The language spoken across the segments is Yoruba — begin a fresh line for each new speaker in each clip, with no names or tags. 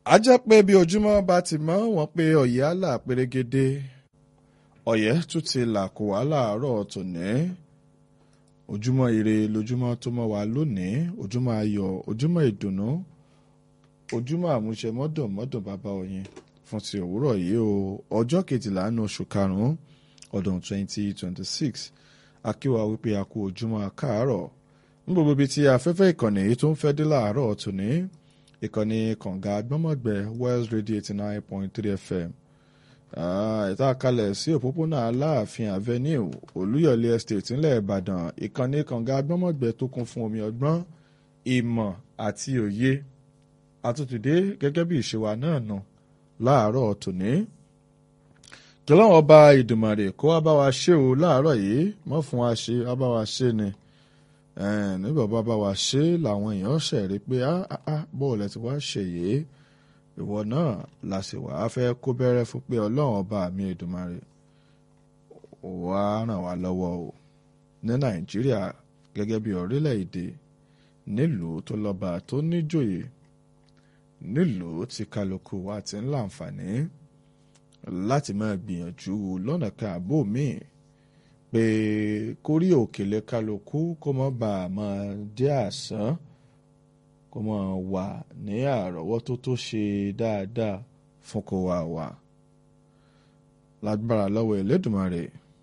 a jẹ́ pé bí ojúmọ́ bá ti mọ́ wọn pé ọ̀yẹ́ àlà pérégedé ọ̀yẹ́ tún ti là kó wá láàárọ̀ tòní ojúmọ́ ire lójúmọ́ tó mọ́ wa lónìí ojúmọ́ ayọ̀ ojúmọ́ ìdùnnú ojúmọ́ àmúṣe mọ́dùn mọ́dùn bàbá oyin fún ti òwúrọ̀ yìí o ọjọ́ kejìlá ní oṣù karùn-ún ọdún 2026 akíwa wípé a kú ojúmọ́ káàárọ̀ ní gbogbo ibi tí afẹ́fẹ́ ìkànnì yìí tó ń fẹ́ dé láàárọ̀ tòní ìkànnì kànga gbọ́mọ̀gbẹ́ West Radio 89.3 FM ìta kalẹ̀ sí òpópónà aláàfin avenue olúyọ̀lé estate ńlẹ̀ ìbàdàn ìkànnì kànga gbọ́mọ̀gbẹ́ tó kún fún omi ọgbọ́n ìmọ̀ àti òye àtúntìdé gẹ́gẹ́ bí ìṣèwà náà nù láàárọ̀ tòní kìlọ́wọ́n ọba ìdùmàrè kó wá bá wa ṣe o láàárọ̀ yìí mọ́ fún wa ṣe wá bá wa ṣe ni nígbà bá bá wa ṣe làwọn èèyàn ṣẹ̀rí pé bóòlù ẹ̀ ti wá ṣe yìí ìwọ náà la sì wá fẹ́ kó bẹ̀rẹ̀ fún pé ọlọ́run ọba mi ìdùmàrè wá ràn wá lọ́wọ́ o ní nàìjíríà gẹ́gẹ́ bí orílẹ̀-èdè nílùú tó lọ́ba tó níjòyè nílùú tí kálukú wa ti ń láǹfààní láti máa gbìyànjú lọ́nà kan àbó míì pé kórí òkèlè kálukú kó má bàa máa dé àsán kó máa wà ní àrọ́wọ́tó tó ṣe dáadáa fún kó wà wà lágbára lọ́wọ́ Elédùmarè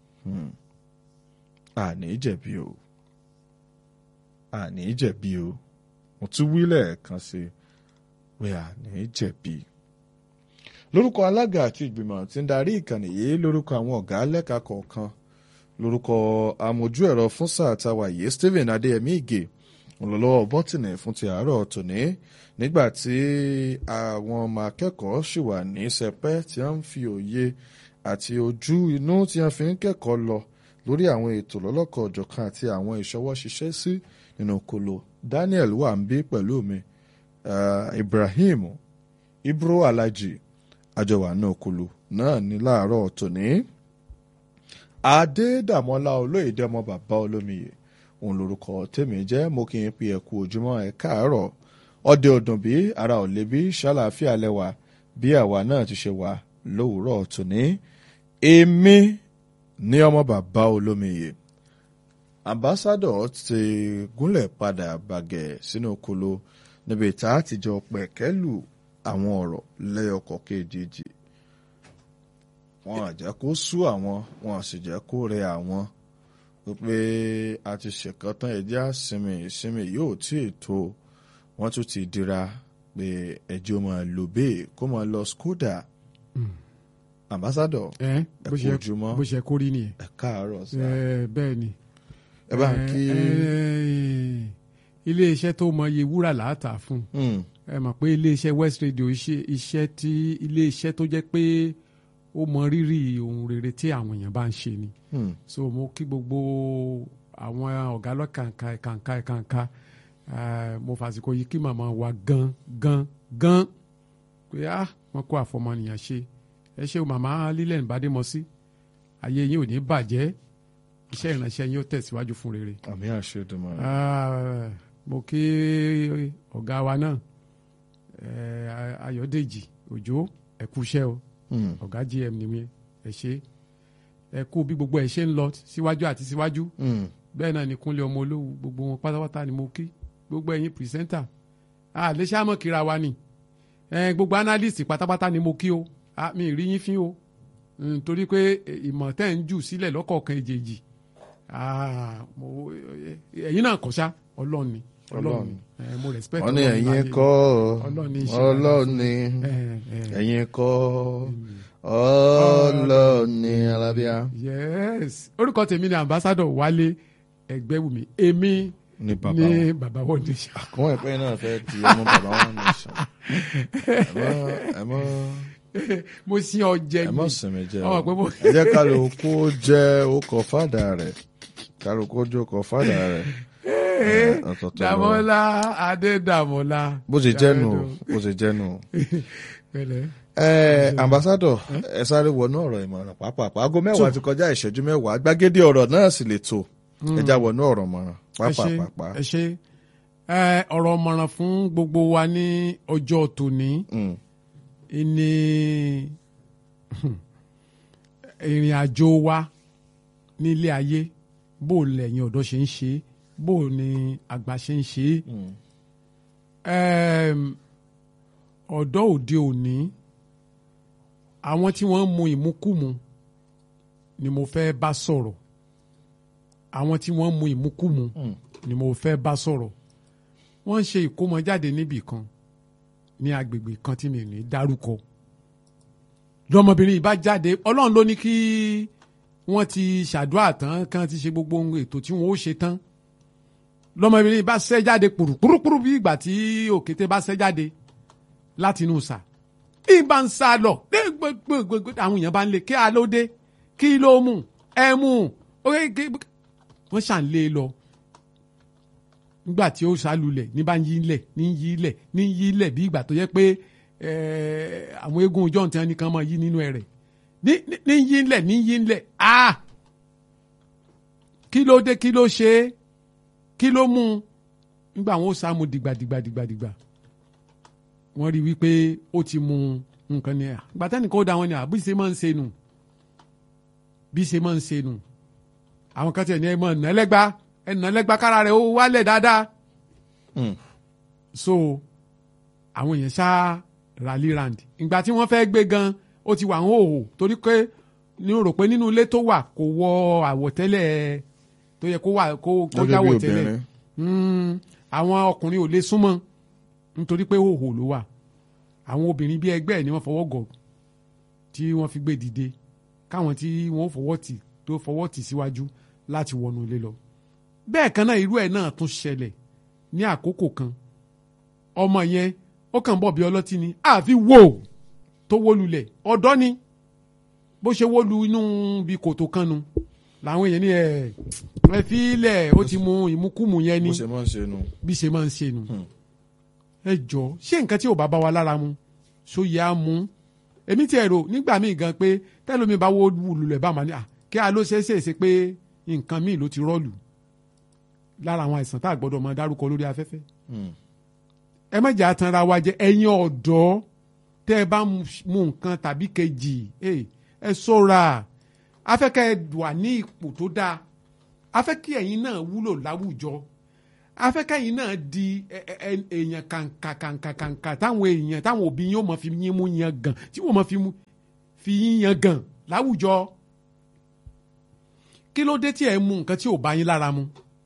àní jẹ̀bi o àní jẹ̀bi o mo tún wí lẹ́ẹ̀kan sí pé àní jẹ̀bi lórúkọ alága àti ìgbìmọ̀ tí ń darí ìkànnì yìí lórúkọ àwọn ọ̀gá lẹ́ka kọ̀ọ̀kan lórúkọ amójú ẹ̀rọ fún sáà táwa yìí Stephen Adéyẹmí Ìgè olólọ́wọ́ bọ́tìnì fún ti àárọ̀ tòní nígbà tí àwọn ọmọ akẹ́kọ̀ọ́ sì wà ní sẹpẹ́ tí wọ́n ń fi òye àti ojú inú tí wọ́n fi ń kẹ́kọ̀ọ́ lọ lórí àwọn ètò lọ́lọ́kọ̀ ọ̀jọ̀kan àti àwọn ìṣọwọ́ ṣiṣẹ́ sí nínú kolo Daniel wà ń bí pẹ̀lú mi uh, Ibrahim Ibro Alhaji àjọwà náà kolo náà ní láàárọ̀ tòní Adédàmọ́lá olóyèdè ọmọ bàbá olómiyè òun lorúkọ tèmi jẹ́ mo kì í pe ẹ̀kú ojúmọ́ ẹ̀ káàárọ̀ ọdẹ ọdún bí ara ò lè bí ṣàlàáfíà lẹ́wà bí àwa náà ti ṣe wà lówùúrọ̀ tòní èmi ní ọmọ bàbá olómiyè ambassadọ ti gúnlẹ̀ padà bàgẹ́ sínú kolo níbi tá a ti jọ pẹ̀kẹ́lù àwọn ọ̀rọ̀ lẹ́yọkọ̀ kejì wọn àjẹ́ kó sú àwọn wọn sì jẹ́ kó rẹ àwọn wípé a ti ṣèkan tán ẹjẹ́ àsinmi ìsinmi yóò tí ì tó wọ́n tún ti dira pé ẹjọ́ máa lò bẹ́ẹ̀ kó máa lọ skoda ambassadọ ẹ kú ojúmọ́
bó ṣe kórí nìyẹn.
ẹ káàárọ̀ sá
bẹ́ẹ̀ ni.
ẹ bá ń kí.
ilé iṣẹ́ tó mọ iye wúrà láàtà fún ẹ mọ̀ pé ilé iṣẹ́ West Radio iṣẹ́ tí ilé iṣẹ́ tó jẹ́ pé ó mọ rírì ohun rere tí àwọn èèyàn bá ń ṣe ni. so mo kí gbogbo àwọn ọ̀gá lọ́kàǹkà ẹ̀kàǹkà ẹ̀kàǹkà mo fàsìkò yìí kí màmá wa gan gan gan pé ah wọn kó àfọmọnìyàn ṣe ẹ ṣe o màmá lílẹ̀ ìbádémọ́sí ayé yín ò ní bàjẹ́ iṣẹ́ ìránṣẹ́ yín ó tẹ̀síwájú fún rere.
àmì àṣẹ ìdùnnú.
mo kí ọ̀gá wa náà Ayọ̀dèjì Òjó ẹ kú iṣẹ́ o ọ̀gá GM ni mi ẹ ṣe ẹ kú bí gbogbo ẹ ṣe ń lọ síwájú àti síwájú bẹ́ẹ̀ náà ni Kúnlé ọmọ olówó gbogbo wọn pátápátá ni mo kí gbogbo ẹ̀yin pìrìsẹ́ńtà àlẹ́ sàmọ̀ kíra wa ni gbogbo analyst pátápátá ni mo kí o mi rí yín fín o nítorí pé ìmọ̀ tẹ́ ń jù sílẹ̀ lọ́kọ̀ọ̀kan èjèèjì ẹ̀yin náà kọ́ sá ọlọ́run ni ọlọ́run ni mo respect
wọ́n ní ẹ̀yin kọ́ ọlọ́run ni ẹ̀yin kọ́ ọlọ́run ni alábíà.
yes orúkọ tèmi ni ambassador Wálé Ẹgbẹ́wùmí èmi
ní bàbá
ní
wọn
bàbá wọn nation.
àkọ́wọ́n ẹ̀pẹ́ náà fẹ́ di ọmọ bàbá wọn nation ẹ mọ́
mo sin ọjẹ
ẹ mọ́ sinmi jẹ́
ọmọ pé mo.
ẹ jẹ́ kálukú jẹ́ okọ̀ fàdà rẹ̀ kálukú jẹ́ okọ̀ fàdà rẹ̀ ọ̀tọ̀ọ̀tọ̀ lọ.
Dàmọ́lá Adédàmọ́lá.
bó ṣe jẹ́ nù bó ṣe jẹ́ nù.
pẹ̀lẹ́.
ẹ ambassadọ ẹ sáré wọnú ọ̀rọ̀ ìmọ̀ràn pàápàá aago mẹ́wàá ti kọjá ìṣẹ́jú mẹ́wàá gbàgede ọ̀rọ̀ náà sì lè tó ẹ já wọnú ọ̀rọ̀ mọ̀ràn
ẹ ṣe
pàápàá.
ẹ ṣe ẹ ọ̀rọ̀ ọ̀mọ̀ràn fún gbogbo wa ní ọjọ́ tòní ní ìrìn àjò wa nílé ayé bó lẹ́yìn ọ̀dọ́ ṣe ń ṣe bó ni àgbà ṣe ń ṣe ọ̀dọ́ òde òní àwọn tí wọ́n ń mu ìmukúmu ni mo fẹ́ bá sọ̀rọ̀ àwọn tí wọ́n ń mu ìmukúmu ni mo fẹ́ bá sọ̀rọ̀ wọ́n ń ṣe ìkómọjáde níbì kan ní agbègbè kan tí mi ní dárúkọ lọmọbìnrin yìí bá jáde ọlọ́run ló ní kí wọ́n ti ṣàdúrà tán kán ti ṣe gbogbo ohun ètò tí wọ́n ó ṣe tán lọmọbìnrin yìí bá ṣẹ́ jáde pùrùpùrùpùrù bí ìgbà tí òkété bá ṣẹ́ jáde láti inú sà ìbá ń sá lọ gbẹgbẹgbẹ àwọn èèyàn bá ń lé kí a ló dé kí ló mú ẹ mú wọ́n ṣà ń lé e lọ nígbà tí ó ṣàlùlẹ̀ ní bá ń yí lẹ̀ ní yí lẹ̀ ní yí lẹ̀ bí ìgbà tó yẹ pé àwọn eégún ọjọ́ tí wọ́n nìkan máa yí nínú ẹ̀ rẹ̀ ní yí lẹ̀ ní yí lẹ̀ ah kí ló dé kí ló ṣe é kí ló mú un nígbà wọn ó sá mu dìgbà dìgbà dìgbà dìgbà wọ́n rí wípé ó ti mu nǹkan ni àgbà tẹ́nìkan ó da wọn ni àbí ṣe máa ń ṣe nù bí ṣe máa ń ṣe nù àwọn kan tiẹ̀ ní ẹ mọ̀ nẹ́lẹ́gbá ẹ nẹ́lẹ́gbá kára rẹ̀ ó wálẹ̀ dáadáa so àwọn èèyàn ṣá rallyland ìgbà tí wọ́n fẹ́ gbé gan ó ti wà ń hòhò torí pé ní o rò pé nínú ilé tó wà kò wọ àwọ̀tẹ́lẹ̀ tó yẹ kó wà kó kó jáwọ̀ tẹ́lẹ̀ àwọn ọkùnrin ò lè súnmọ́ nítorí pé hòhò ló wà àwọn obìnrin bí ẹgbẹ́ ẹ̀ ni wọ́n fọwọ́ gọ̀ tí wọ́n fi gbé dìde káwọn tí wọ́n fọwọ́ tì tó fọwọ́ tì síwájú láti wọnú ilé lọ bẹ́ẹ̀ kan náà irú ẹ̀ náà tún ṣẹlẹ̀ ní àkókò kan ọmọ yẹn ó kàn bọ̀ bí ọlọ́tí ni àfi wò tó wó lulẹ̀ ọ̀dọ́ ni bó ṣe wó lu inú bí kòtò kan nu làwọn èèyàn ní ẹ ẹ fi ilẹ̀ ó ti mu ìmukúmu yẹn ni
bó ṣe máa ń ṣe nu.
bí ṣe máa ń ṣe nu ẹ jọ ṣé nǹkan tí ò bá bá wa lára mu ṣó yẹ á mu èmi tiẹ̀ rò nígbà míì gan pé tẹ́lómi bá wó lulẹ̀ bá máa ní à kí a ló ṣe é ṣe é ṣe pé nǹkan míì ló ti rọ́ọ̀lù lára àwọn àìsàn tá a gbọ́dọ̀ máa dárúkọ lórí afẹ́fẹ́ ẹ má jà tanra wa jẹ ẹ̀yin ọ̀dọ́ tẹ́ ẹ bá mu nǹkan tàbí kejì ẹ ṣọ́ra afẹ́kẹ́ wà ní ipò tó dáa afẹ́kẹ́ ẹ̀yin náà wúlò láwùjọ afẹ́kẹ́ ẹ̀yin náà di èèyàn kàǹkàǹkàǹkà táwọn èèyàn táwọn òbí yín ó mọ̀ fi yín mú yan gàn tí wọ́n mọ̀ fi yín yan gàn láwùjọ kí ló dé tí ẹ mu nǹkan tí ò bá yín lára mu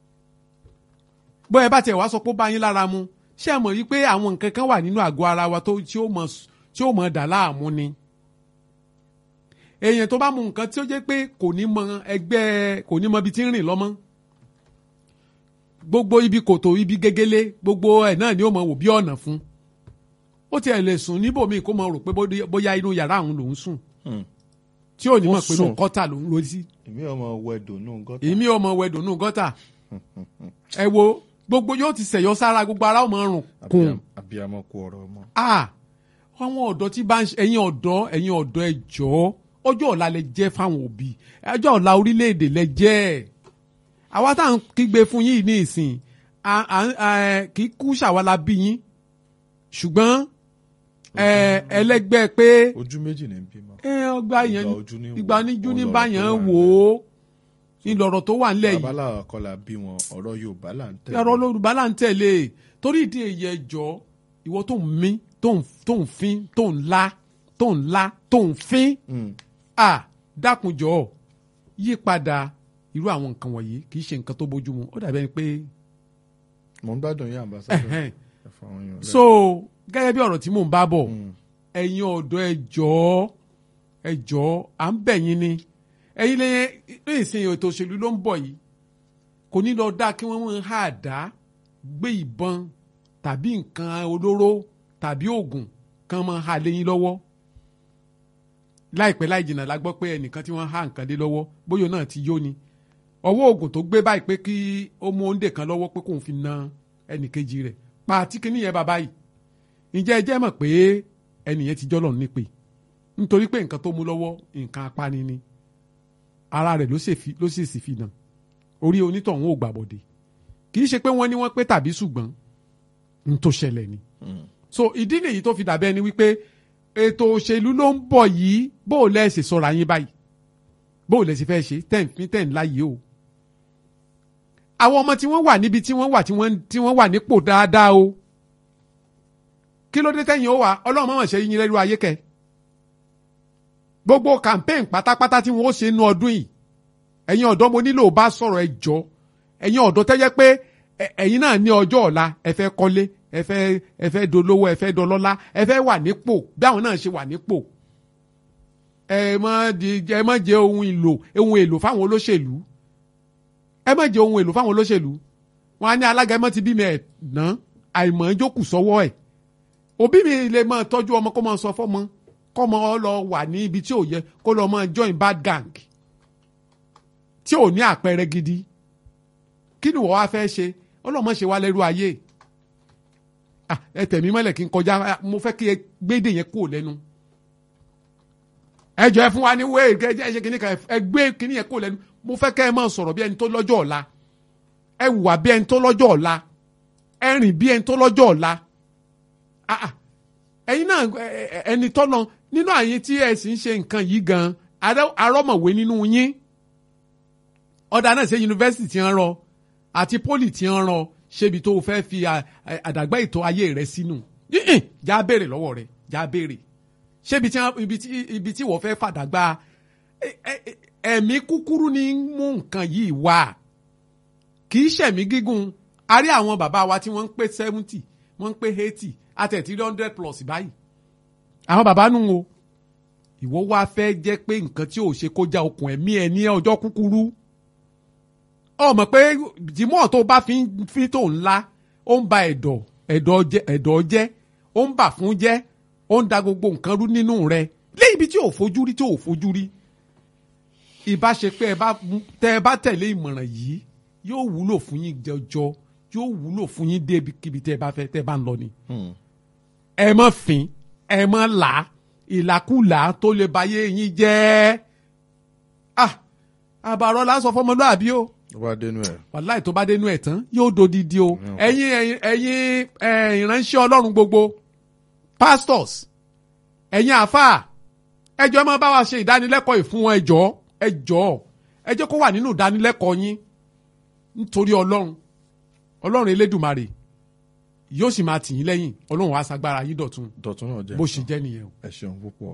bóyá bá tiẹ̀ wá sọ pé ó bá yín lára mu ṣé ẹ mọ̀ yí pé àwọn nǹkan kan wà nínú àgọ́ ara wa tó tí ó mọ̀ tí ó mọ̀ dà láàmú ni èèyàn tó bá mu nǹkan tí ó jẹ́ pé kò ní mọ ẹgbẹ́ kò ní mọ ibi tí ń rìn lọ́mọ́ gbogbo ibi kòtò ibi gegele gbogbo ẹ̀ náà ni ó mọ̀ wò bí ọ̀nà fún ó tiẹ̀ lè sùn níbòmíì kó mọ̀ rò pé bóyá inú yàrá òun lòún sùn tí ò ní mọ̀ pé inú gọ́tà lòún lọ sí.
èmi ọmọ wẹdò nù gọ́tà.
èmi ọmọ wẹdò nù gọ́tà ẹ wo gbogbo yóò ti sẹ̀yọ́ sára gbogbo ara ọmọ rùn kùn.
abiyamọ kú ọ̀rọ̀ ọmọ.
àwọn ọ̀dọ́ tí bá ń ṣe ẹ̀yin ọ̀dọ́ ẹ̀yin ọ̀dọ́ ẹ jọ̀ọ́ ọjọ́ ọ̀la lẹ jẹ́ fáwọn òbí ọjọ́ ọ̀la orílẹ̀-èdè lẹ jẹ́ àwa tá à ń kígbe fún yín ní ìsìn kì í kú ṣàwálà bí yín ṣùgbọ́n ẹlẹ́gbẹ́ pé.
ojú méjì ní bímọ.
ọgbà yẹn ìgbà oníjú ní báyẹn wò ó ìlọ̀rọ̀ tó wà nílẹ̀ yìí.
babalá kọlà bí wọn ọ̀rọ̀ yorùbá là ń tẹ̀lé.
ọ̀rọ̀ yorùbá là ń tẹ̀lé torí ìdí èyí ẹjọ́ ìwọ tó ń mí tó ń fín tó ń lá tó ń lá tó ń fín. à dákunjọ yí padà irú àwọn nǹkan wọ̀nyí kì í ṣe nǹkan tó bójú mu ó dàbí ẹni pé.
mo ń gbádùn yín àmbásádọ.
so gẹ́gẹ́ bí ọ̀rọ̀ tí mò ń bá bọ̀ ẹ̀yin ọ̀dọ́ ẹjọ́ ẹjọ́ à ń bẹ̀ yín ni ẹ̀yin lẹ́yìn ní ìsìn ètò òṣèlú ló ń bọ̀ yìí kò ní lọ dá kí wọ́n máa há àdá gbé ìbọn tàbí nǹkan olóró tàbí oògùn kan máa há lẹ́yìn lọ́wọ́ láìpẹ́ láì jìnnà la gbọ́ pé ẹnìkan tí wọ́n há nǹkan lé lọ́wọ́ bóyá náà ti yó ni ọwọ́ oògùn tó gbé báyìí pé kí ó mú oúnjẹ kan lọ́wọ́ pé kóun fi na ẹnìkejì rẹ̀ pa àti kíní yẹn bàbá yìí ǹjẹ́ ẹ jẹ́ mọ̀ pé ẹnìyẹn ti jọ́lọ̀ nípe nítorí pé nǹkan tó mú lọ́wọ́ nǹkan apani ni ara rẹ̀ ló sì sì fi nà orí onítọ̀hún ò gbàbọ̀dé kì í ṣe pé wọ́n ní wọ́n pé tàbí ṣùgbọ́n n tó ṣẹlẹ̀ ni. so ìdí nìyí tó fi dàbẹ́ ni wípé ètò òṣèlú ló ń bọ̀ yìí bó o lẹ́ ṣe sọ̀rọ̀ àyín báyìí bó o lẹ́ ṣe fẹ́ ṣe tẹ̀ ń fi tẹ̀ ń láyé o. àwọn ọmọ tí wọ́n wà níbi tí wọ́n wà tí wọ́n tí wọ́n wà nípò dáadáa o. kí ló dé tẹ̀yìn ó wà ọlọ́run mọ̀mọ́ ṣe yín lẹ́rú ayé kẹ́. gbogbo campaign pátápátá tí wọ́n ó ṣe nú ọdún yìí ẹ̀yin ọ̀dọ́ mo nílò bá sọ̀rọ̀ ẹ jọ ẹ̀yin ọ̀dọ́ tẹ́jẹ́ pé ẹ̀yin náà ní ọjọ́ ọ̀la ẹ fẹ́ kọ́lé ẹ fẹ́ ẹ fẹ́ dolówó ẹ fẹ́ dọlọ́lá ẹ fẹ́ wà nípò bí àwọn náà ṣe wà nípò ẹ má di ẹ má jẹ ohun èlò ohun èlò fáwọn olóṣèlú ẹ má jẹ ohun èlò fáwọn olóṣèlú wọn á ní alága ẹ má ti bí mi ẹ ná àìmọ̀ ẹ jókòó sọ́wọ́ ẹ̀ òbí mi lè máa tọ́jú ọmọ kó máa sọ fọ́mọ kó máa lọ wà ní ibi tí ò yẹ kó lọ máa join bad gang tí ò ní àpẹẹrẹ gidi kí ni wọ́n wá fẹ́ ṣe ọlọ́mọ ṣe wá lẹ́rú ayé ẹ tẹ̀mí mọ́lẹ̀ kí n kọjá mo fẹ́ kí ẹ gbédè yẹn kúrò lẹ́nu ẹ jọ ẹ fún wa ní wéè kẹjẹ ẹ ṣe kíní kan ẹ gbé kíní yẹn kúrò lẹ́nu mo fẹ́ kẹ́ ẹ máa sọ̀rọ̀ bí ẹni tó lọ́jọ́ ọ̀la ẹ wà bí ẹni tó lọ́jọ́ ọ̀la ẹ rìn bí ẹni tó lọ́jọ́ ọ̀la ẹ̀yin náà ẹni tọ́nà nínú àyín tí ẹ sì ń ṣe nǹkan yìí gan arọ́mọ̀wé nínú yín ọ̀dà náà ṣe yunifásitì ti ń rọ àti pólì ti ń rọ ṣébi tó o fẹ́ fi àdàgbà ètò ayé rẹ sínú já béèrè lọ́wọ́ rẹ já béèrè ṣébi ibi tí wọ́n fẹ́ fàdàgbà ẹ̀mí kúkúrú ni mú nǹkan yìí wá kì í ṣẹ̀mí gígùn a rí àwọn bàbá wa tí wọ́n ń pé seventy wọ́n ń pé eighty àtẹ̀tí hundred plus báyìí àwọn bàbá nù o ìwọ wá fẹ́ jẹ́ pé nǹkan tí ò ṣe kó já okùn ẹ̀mí ẹ̀ ní ọjọ́ kúkúrú ọmọ pé jimoh tó bá fi fi tó ńlá ó ń ba ẹ̀dọ̀ ẹ̀dọ̀ jẹ́ ẹ̀dọ̀ jẹ́ ó ń bà fún jẹ́ ó ń da gbogbo nǹkan rú nínú rẹ̀ léyìí ibi tí ò fojú rí tí ò fojú rí ìbá ṣe pé tẹ ẹ bá tẹ̀lé ìmọ̀ràn yìí yóò wúlò fún yín jọjọ yóò wúlò fún yín débi kíbi tẹ ẹ bá fẹ́ tẹ ẹ bá ń lọ ni. ẹ mọ̀ fín ẹ mọ̀ là ìlàkúlà tó lè báyé yín jẹ́ ah àbàrọ̀ lásán fọmọlúàbí o
tó bá dénú ẹ.
wàláì tó bá dénú ẹ tán yóò dodidi o ẹ̀yin ẹ̀yin ìránṣẹ́ Ọlọ́run gbogbo pastors ẹ̀yin àáfàá ẹjọ́ ẹ máa bá wa ṣe ìdánilẹ́kọ̀ọ́ ìfún wọn ẹjọ́ ẹjọ́ ẹjọ́ kó wà nínú ìdánilẹ́kọ̀ọ́ yín nítorí Ọlọ́run Ọlọ́run Elédùmarè yóò sì máa tì yín lẹ́yìn Ọlọ́run wàá sagbára yín dọ̀tun
dọ̀tún náà jẹ́
bó ṣe jẹ́ nìyẹn o.
ẹ ṣeun púpọ̀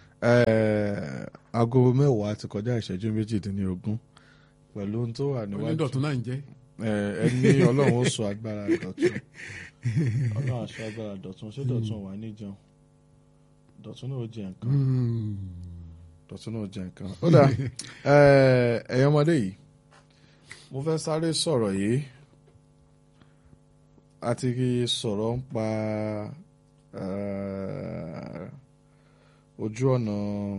aago mẹ́wàá ti kọjá ìṣẹ́jú méjìdínlógún pẹ̀lú ohun tó wà níwájú
onídọ̀tún náà ń jẹ́.
ẹ ní ọlọ́run ó sọ agbára dọ̀tún ọlọ́run á sọ agbára dọ̀tún ṣé dọ̀tún wà ní jẹun dọ̀tún náà ó jẹ nǹkan dọ̀tún náà ó jẹ nǹkan. ó dà ẹ̀yin ọmọdé yìí mo fẹ́ sáré sọ̀rọ̀ yìí a ti sọ̀rọ̀ ń pa ojú ọ̀nà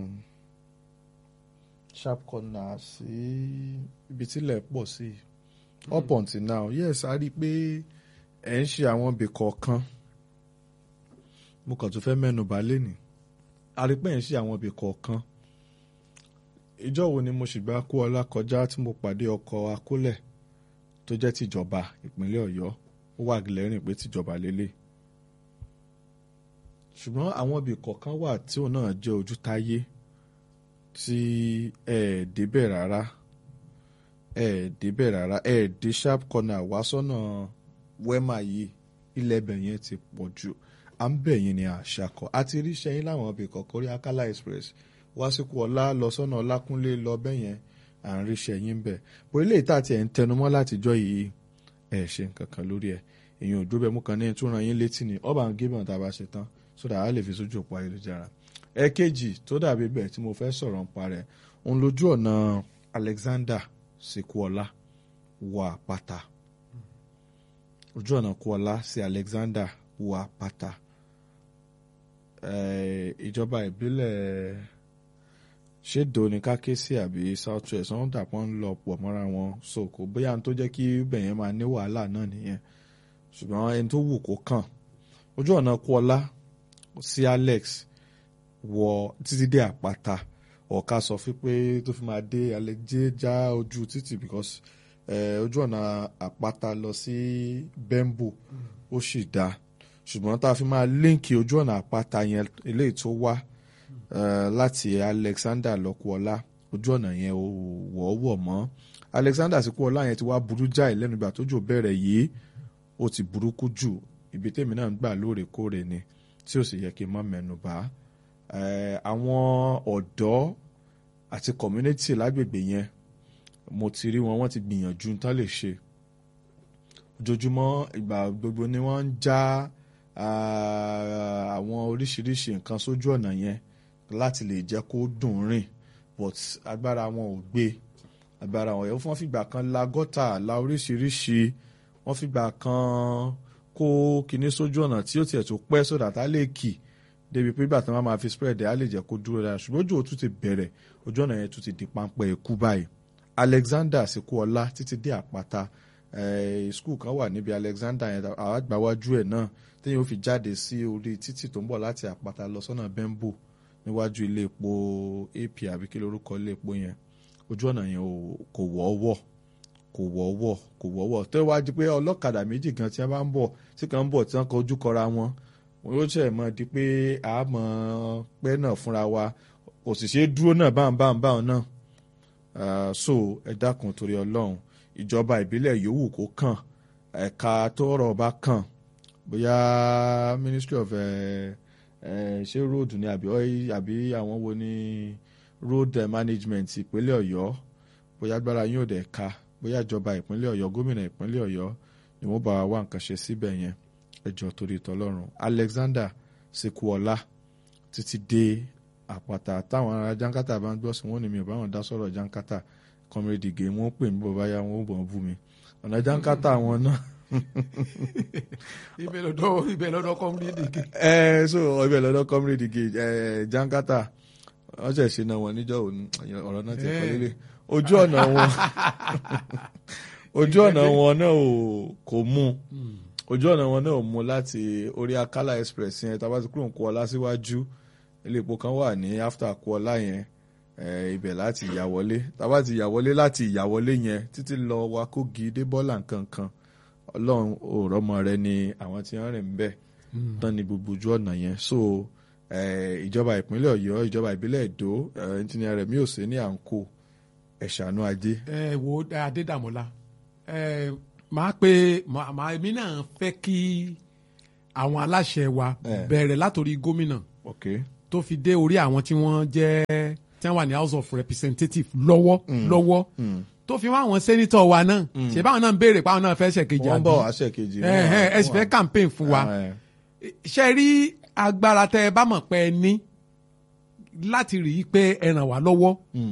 sharp corner sí ibi tílẹ̀ pọ̀ sí up until now yes a rí i pé ẹ̀ ń ṣe àwọn ibì kọ̀ọ̀kan mo kàn tún fẹ́ mẹ́nu bà lẹ́nìí a rí i pé ẹ̀ ń ṣe àwọn ibì kọ̀ọ̀kan ìjọ wo ni mo sì gba kó ọlá kọjá tí mo pàdé ọkọ̀ akólẹ̀ tó jẹ́ tìjọba ìpínlẹ̀ ọ̀yọ́ ó wà lẹ́rìn pé tìjọba lélẹ̀ ṣùgbọ́n àwọn ibì kọ̀ọ̀kan wà tí òun náà jẹ́ ojútáyé tí ẹ débẹ̀ rárá ẹ débẹ̀ rárá ẹ dé sharp corner wá sọ́nà wema yìí ilẹ̀ ẹbẹ̀ yẹn ti pọ̀ jù à ń bẹ̀ yín ní àṣàkọ àti rí sẹ́yìn láwọn ibì kọ̀ọ̀kan rí Akala Express wá sí Kuọlá lọ sọ́nà Ọlákúnlé lọ bẹ́ẹ̀ yẹn à ń rí sẹ́yìn bẹ̀ bó ilé ìta tí ẹ̀ ń tẹnumọ́ látijọ́ yìí ẹ̀ ṣe nǹkan kan lórí ẹ̀ èèyàn òjò bẹ́ẹ̀ mú kan ní ìtura yín létí ni ọba ń gébọn tá a bá ṣe tán sódà á lè fi sójú òpó ayélujára ẹ̀ẹ̀kejì tó dàbí bẹ́ẹ̀ tí mo fẹ́ sọ̀rọ̀ ń parẹ́ òun lójú ọ̀nà Alexander sí Kuọlá wọ àpáta ojú ọ̀nà Kuọlá sí Alexander wọ àpáta ìjọba ìbílẹ̀ ṣèdò ní káké sí àbí south west wọn dàpọ̀ ń lọ pọ̀ mọ́ra wọn so kò bóyá n tó jẹ́ kí bẹ̀yẹn máa ní wàhálà náà nìyẹn ṣùgbọ́n ẹni tó wù kó kàn ojú ọ̀nà Kuọlá sí Alex wọ títí dé àpáta ọ̀ka sọ fún pé tó fi máa dé alẹ́jẹ́ já ojú títì because ojú ọ̀nà àpáta lọ sí Bembo ó sì dá ṣùgbọ́n tá a fi máa líǹkì ojú ọ̀nà àpáta yẹn eléyìí tó wá eh, láti Alexander lọ́kùọ́lá ojú ọ̀nà yẹn ò wọ́ọ́wọ́ mọ́ Alexander síkúọlá yẹn ti wá burú jáì lẹ́nu ìgbà tójò bẹ̀rẹ̀ yìí ó ti burúkú jù ibi tèmi náà ń gbà lóòrèkóòrè ni tí ò sì yẹ kí n má mẹ́nu bà Eh, àwọn ọ̀dọ́ àti community lágbègbè yẹn mo ti rí wọn wọ́n ti gbìyànjú tán lè ṣe ojoojúmọ́ ìgbà gbogbo ni wọ́n ń já ah, àwọn oríṣiríṣi nǹkan sójú ọ̀nà yẹn láti lè jẹ́ kó dùn rìn but agbára wọn ò gbé agbára wọn yẹn wọ́n fìgbà kan la gọ́tà la oríṣiríṣi wọ́n fìgbà kan kó kinní sójú ọ̀nà tí ó tiẹ̀ tó pẹ́ sódà tá lè kì débi pé ìgbà tí wọ́n máa fi spread ẹ̀ á lè jẹ́ kó dúró dára ṣùgbọ́n ojú òtún ti bẹ̀rẹ̀ ojú ọ̀nà yẹn tún ti di páńpẹ́ ikú báyìí Alexander Sikuola títí dé àpáta eh, school kan wà níbi Alexander yẹn àgbàwájú ẹ̀ náà téèyàn ó fi jáde sí orí títì tó ń bọ̀ láti àpáta lọ sọ́nà Bembo níwájú ilé epo AP àbí kí lórúkọ ilé epo yẹn ojú ọ̀nà yẹn ò- kò wọ́ọ́wọ́ kò wọ́ọ́wọ́ kò wọ́ọ́wọ́ tó wá di pé ọlọ́kadà méjì kan tí wọ́n bá ń bọ̀ tí kan ń bọ̀ tí wọ́n kọjú kọra wọn wọn yóò ṣe mọ́ di pé a mọ̀ pẹ́ náà fúnra wa òṣìṣẹ́ dúró náà báwọn báwọn báwọn náà Ah, so ẹ dákun torí ọlọ́run ìjọba ìbílẹ̀ yòówù kó kàn ẹ̀ka tó rọ̀ bá kàn bóyá ministry of eh, eh, ṣé road ni àbí oil- àbí àwọn wo ni road eh, management ìpínlẹ̀ ọ̀yọ́ bóyá agbára yóò dẹ̀ ka bóyá ìjọba ìpínlẹ̀ ọ̀yọ́ gómìnà ìpínlẹ̀ ọ̀yọ́ ni wọ́n bá wa wá nǹkan ṣe síbẹ̀ yẹn ẹjọ́ torí tọlọ́run Alexander Sekuola títí dé àpáta táwọn ará jankata bá ń gbọ́ sí wọn ni mi ò bá wọn dá sọ̀rọ̀ jankata comrade gay wọn ó pè mí bọ̀bá ya wọn ó bọ̀ bú mi ọ̀nà jankata wọn náà
ibẹ̀ lọ́dọ̀ ibẹ̀ lọ́dọ̀ kọ́mídé kì.
ẹ so ibẹ̀ lọ́dọ̀ comrade gay ẹ jankata wọ́n ṣẹ̀ ṣe náà wọn níjọ́ òní ọ̀rọ̀ náà ti
Eh.
kọ́ lélẹ̀ ojú ọ̀nà wọn ojú ọ̀nà wọn náà ò kò mú ojú ọ̀nà wọn náà ò mú láti orí Akala Express yẹn tá a bá ti kúrò ń kó ọlá síwájú ilé epo kan wà ní after kó ọlá yẹn eh, ibẹ̀ láti ìyàwọlé tá a bá ti ìyàwọlé láti ìyàwọlé yẹn títí lọ wa Kogi dé bọ́là nkankan ọlọ́run òrọ́mọ rẹ ni àwọn tí wọ́n rìn ń bẹ̀ tán ni gbogbo ojú ọ̀nà yẹn so eh, ìjọba ìpínlẹ̀ Ọ̀yọ́ ìjọba ìbílẹ̀ Èdó eh, engineer Rẹ̀mí Òsè ní à ń kó ẹ̀ṣánú ajé
ẹ wo Adédàmọ́lá ẹ máa pe máa máa- èmi náà fẹ́ kí àwọn aláṣẹ wa
Eh.
bẹ̀rẹ̀ látòrí gómìnà
ok
tó fi dé orí àwọn tí wọ́n jẹ́ tí wọ́n wà ní House of Representatives lọ́wọ́ lọ́wọ́ tó fi wá àwọn sẹ́nitọ̀ wa náà ṣé báwọn náà ń béèrè pé àwọn náà fẹ́ ṣèkejì
wọ́n
àbí
bọ̀ àṣẹ kejì
ẹ ẹ ẹ sì fẹ́ campaign fún wa ṣe rí agbára tẹ ẹ bá mọ̀ pé ẹ ní láti rí i pé ẹ ràn wá lọ́wọ́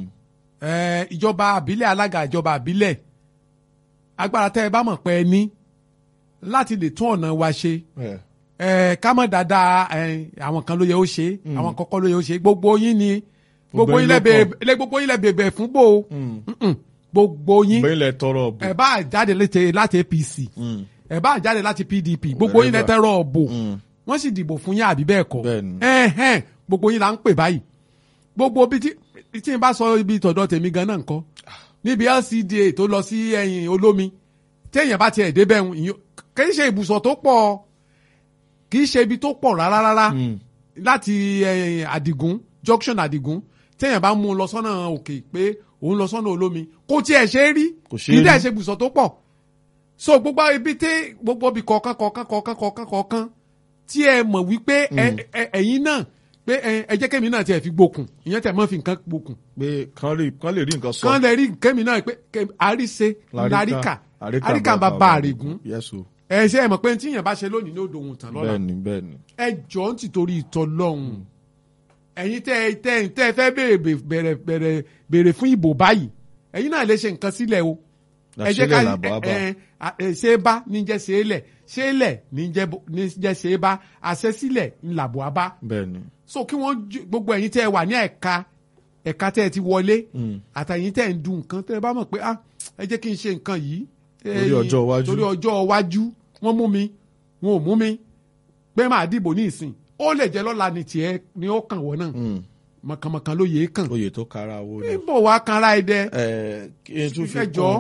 ẹ ìjọba àbílẹ̀ alága ìjọba àbílẹ̀ agbára tẹ ẹ bá mọ̀ pé ẹ ní láti lè tún ọ̀nà wa ṣe ẹ ká mọ̀ dáadáa ẹ àwọn kan ló yẹ ó ṣe àwọn kọ́kọ́ ló yẹ ó ṣe gbogbo yín ni gbogbo
Gbogbo
yín
yín
lẹ
ló
bèbè lẹ gbogbo yín lẹ bèbè fún bò ó Mm-mm. gbogbo yín
bẹ́ẹ̀ lẹ tọrọ ọ̀bù
ẹ bá jáde láti láti APC ẹ bá jáde láti PDP gbogbo yín
Wherever.
lẹ́tẹ̀rọ̀ ọ̀bò wọ́n sì dìbò fún yín àbí bẹ́ẹ̀ kọ́
Bẹ́ẹ̀ni.
ẹ̀hẹ́n gbogbo yín là ń pè báyìí gbogbo bí tí tí n bá sọ ibi tọ̀dọ̀ tèmi gan náà nǹkan níbi LCDA tó lọ sí ẹ̀yìn olómi téèyàn bá tiẹ̀ débẹ̀ ń ìyó- kì í ṣe ibùsọ̀ tó pọ̀ kì í ṣe ibi tó pọ̀ rárá rárá láti ẹ̀yìn Àdìgún junction Àdìgún téèyàn bá mú un lọ sọ́nà òkè pé òun lọ sọ́nà olómi kò tiẹ̀ ṣe é rí
Kò ṣe
kì
é
í dẹ̀
rí.
ṣe ibùsọ̀ tó pọ̀ so gbogbo ibi tí gbogbo ibi kọ̀ọ̀kan kọ̀ọ̀kan kọ̀ọ̀kan kọ̀ọ̀kan kọ̀ọ̀kan tí ẹ mọ̀ wípé ẹ- ẹ- ẹ̀yin náà pé ẹ ẹ jẹ́ kémi náà tiẹ̀ fi gbókun ìyẹn tẹ̀ mọ́ fi nǹkan gbókun
pé kán lè kán lè rí nǹkan sọ.
kán lè rí kémi náà pé ké- àríṣe láríkà àríkà ń bá ba àrègún
yẹ́sù
ẹ ṣe ẹ mọ̀ pé tí yẹn bá ṣe lónìí ní odò òun tán lọ́la
bẹ́ẹ̀ni bẹ́ẹ̀ni.
ẹ jọ ń ti torí ìtọ́ lọ́hùn ẹ̀yin tẹ́ ẹ tẹ́ ẹ tẹ́ ẹ fẹ́ béèrè bẹ̀rẹ̀ bẹ̀rẹ̀ béèrè fún ìbò báyìí ẹ̀yin náà lè ṣe nǹkan sílẹ̀ o ẹ jẹ́ ká
Làṣílẹ̀ làbọ̀ á bà.
ẹ ẹ ṣe é bá ní jẹ́ ṣe é lẹ̀ ṣe é lẹ̀ ní jẹ́ bo- ní jẹ́ ṣe é bá àṣẹ sílẹ̀ ń làbọ̀ á bá
bẹ́ẹ̀ni.
so kí wọ́n ju- gbogbo ẹ̀yin tẹ́ ẹ wà ní ẹ̀ka ẹ̀ka tẹ́ ẹ ti wọlé àtàyìn tẹ́ ẹ ń dun nǹkan tẹ́ ẹ bá mọ̀ pé ah ẹ jẹ́ kí n ṣe nǹkan yìí
Torí
ẹ̀yin-
ọjọ́ iwájú.
torí ọjọ́ iwájú wọ́n mú mi wọn ò mú mi pé máa dìbò ní ìsìn ó lè jẹ́ lọ́la ni tiẹ̀ ni ó kàn wọ́n náà mọ̀kànmọ̀kàn ló yẹ é kàn
oyè tó kára owó ni.
níbo wàá kanra ẹ dẹ
ẹ kí n tún fi
ẹ jọ.
kún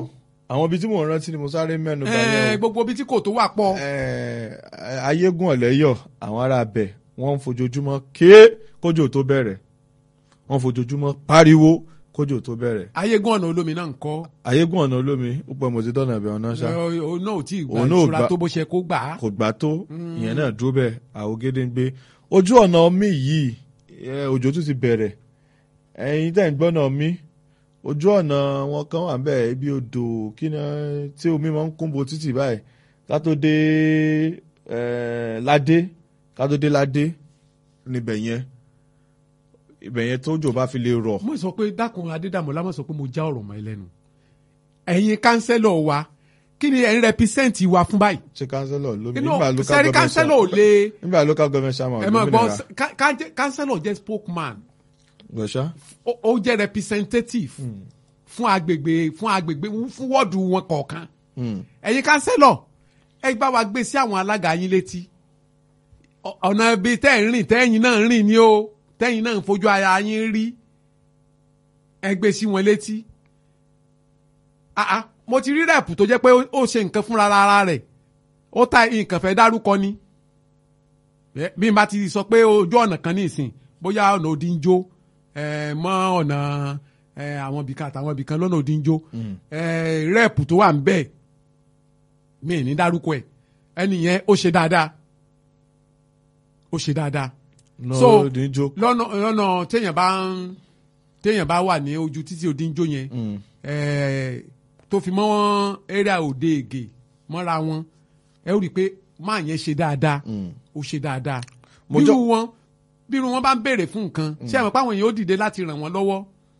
àwọn ibi tí mò ń rántí ni mo sáré mẹ́nu bá
Eh,
yẹn o.
gbogbo ibi tí kò tó wà pọ̀
Eh, ayégún ọ̀lẹ́yọ̀ àwọn ará abẹ wọ́n ń fojoojúmọ́ ké kójò tó bẹ̀rẹ̀ wọ́n ń fojoojúmọ́ pariwo kójò tó bẹ̀rẹ̀
ayégún ọ̀nà olómi náà ń kọ́
ayégún ọ̀nà olómi ó pẹ́ mo ti dọ́nà ibẹ̀ ọ̀nà ṣá
Eh, òun náà ò tí ì gba
Òun náà ò
ìṣura
gba-
tó bó ṣe kó gbà á
kò gbà tó ìyẹn náà dúró bẹ́ẹ̀ àwògede ń gbé ojú ọ̀nà omi yìí eh, òjò tún ti bẹ̀rẹ̀ ẹ̀yin tẹ̀ ń gbọ́nà omi ojú ọ̀nà wọn kan wà bẹ́ẹ̀ ibi odò kí ni tí omi máa ń kúnbo títì báyìí ká tó dé eh, ládé ká tó dé ládé níbẹ̀ yẹn ibẹ̀ yẹn tójò bá fi lè rọ̀
mo sọ pé dákun adédàmọ́lá mo sọ pé mo já ọ̀rọ̀ mọ́ ẹ lẹ́nu ẹ̀yin kánsẹ́lọ̀ wa kí ni ẹ̀ ń rẹpísẹ́ǹtì wa fún báyìí
ṣé kánsẹ́lọ̀ lómi
inú
nígbà local
sẹ́rí
government
kánsẹ́lọ̀ ò
chairman-
lè
nígbà local government chairman
ẹ máa gbọ́
olómìnira
ká- ká- kánsẹ́lọ̀ jẹ́ spokesman
gbọ̀ṣá
ó ó jẹ́ representative fún agbègbè fún agbègbè fún wọ́ọ̀dù wọn kọ̀ọ̀kan ẹ̀yin kánsẹ́lọ̀ ẹ bá wa gbé sí àwọn alága yín létí Ọ- ọ̀nà ibi tẹ́ ẹ̀ ń rìn tẹ́yìn náà ń rìn ni o tẹ́yìn náà ń fojú ara yín rí ẹ gbé sí wọn létí Ah, ah, mo ti rí rẹ́ẹ̀pù tó jẹ́ pé ó- ó ṣe nǹkan fúnra ara rẹ̀ ó ta nǹkan fẹ́ dárúkọ ni Eh, bí n bá ti sọ pé ojú ọ̀nà kan ní ìsìn bóyá ọ̀nà òdìjó mọ́ ọ̀nà eh, àwọn ibìkan àtàwọn ibìkan lọ́nà òdìjó rẹ́ẹ̀pù tó wà ń bẹ̀ mí ì ní dárúkọ ẹ̀ ẹni yẹn ó ṣe dáadáa ó ṣe dáadáa So,
no dín jó
lọ́nà lọ́nà téèyàn bá ń téèyàn bá wà ní ojú títí òdìjó yẹn eh, tó fi mọ́ area òde ègè mọ́ra wọn ẹ ó rí i pé máa yẹn ṣe dáadáa ó ṣe dáadáa
Mo
bírú
jọ-
wọn bírú wọn bá ń béèrè fún nǹkan ṣé àwọn páwọn èèyàn ó dìde láti ràn wọ́n lọ́wọ́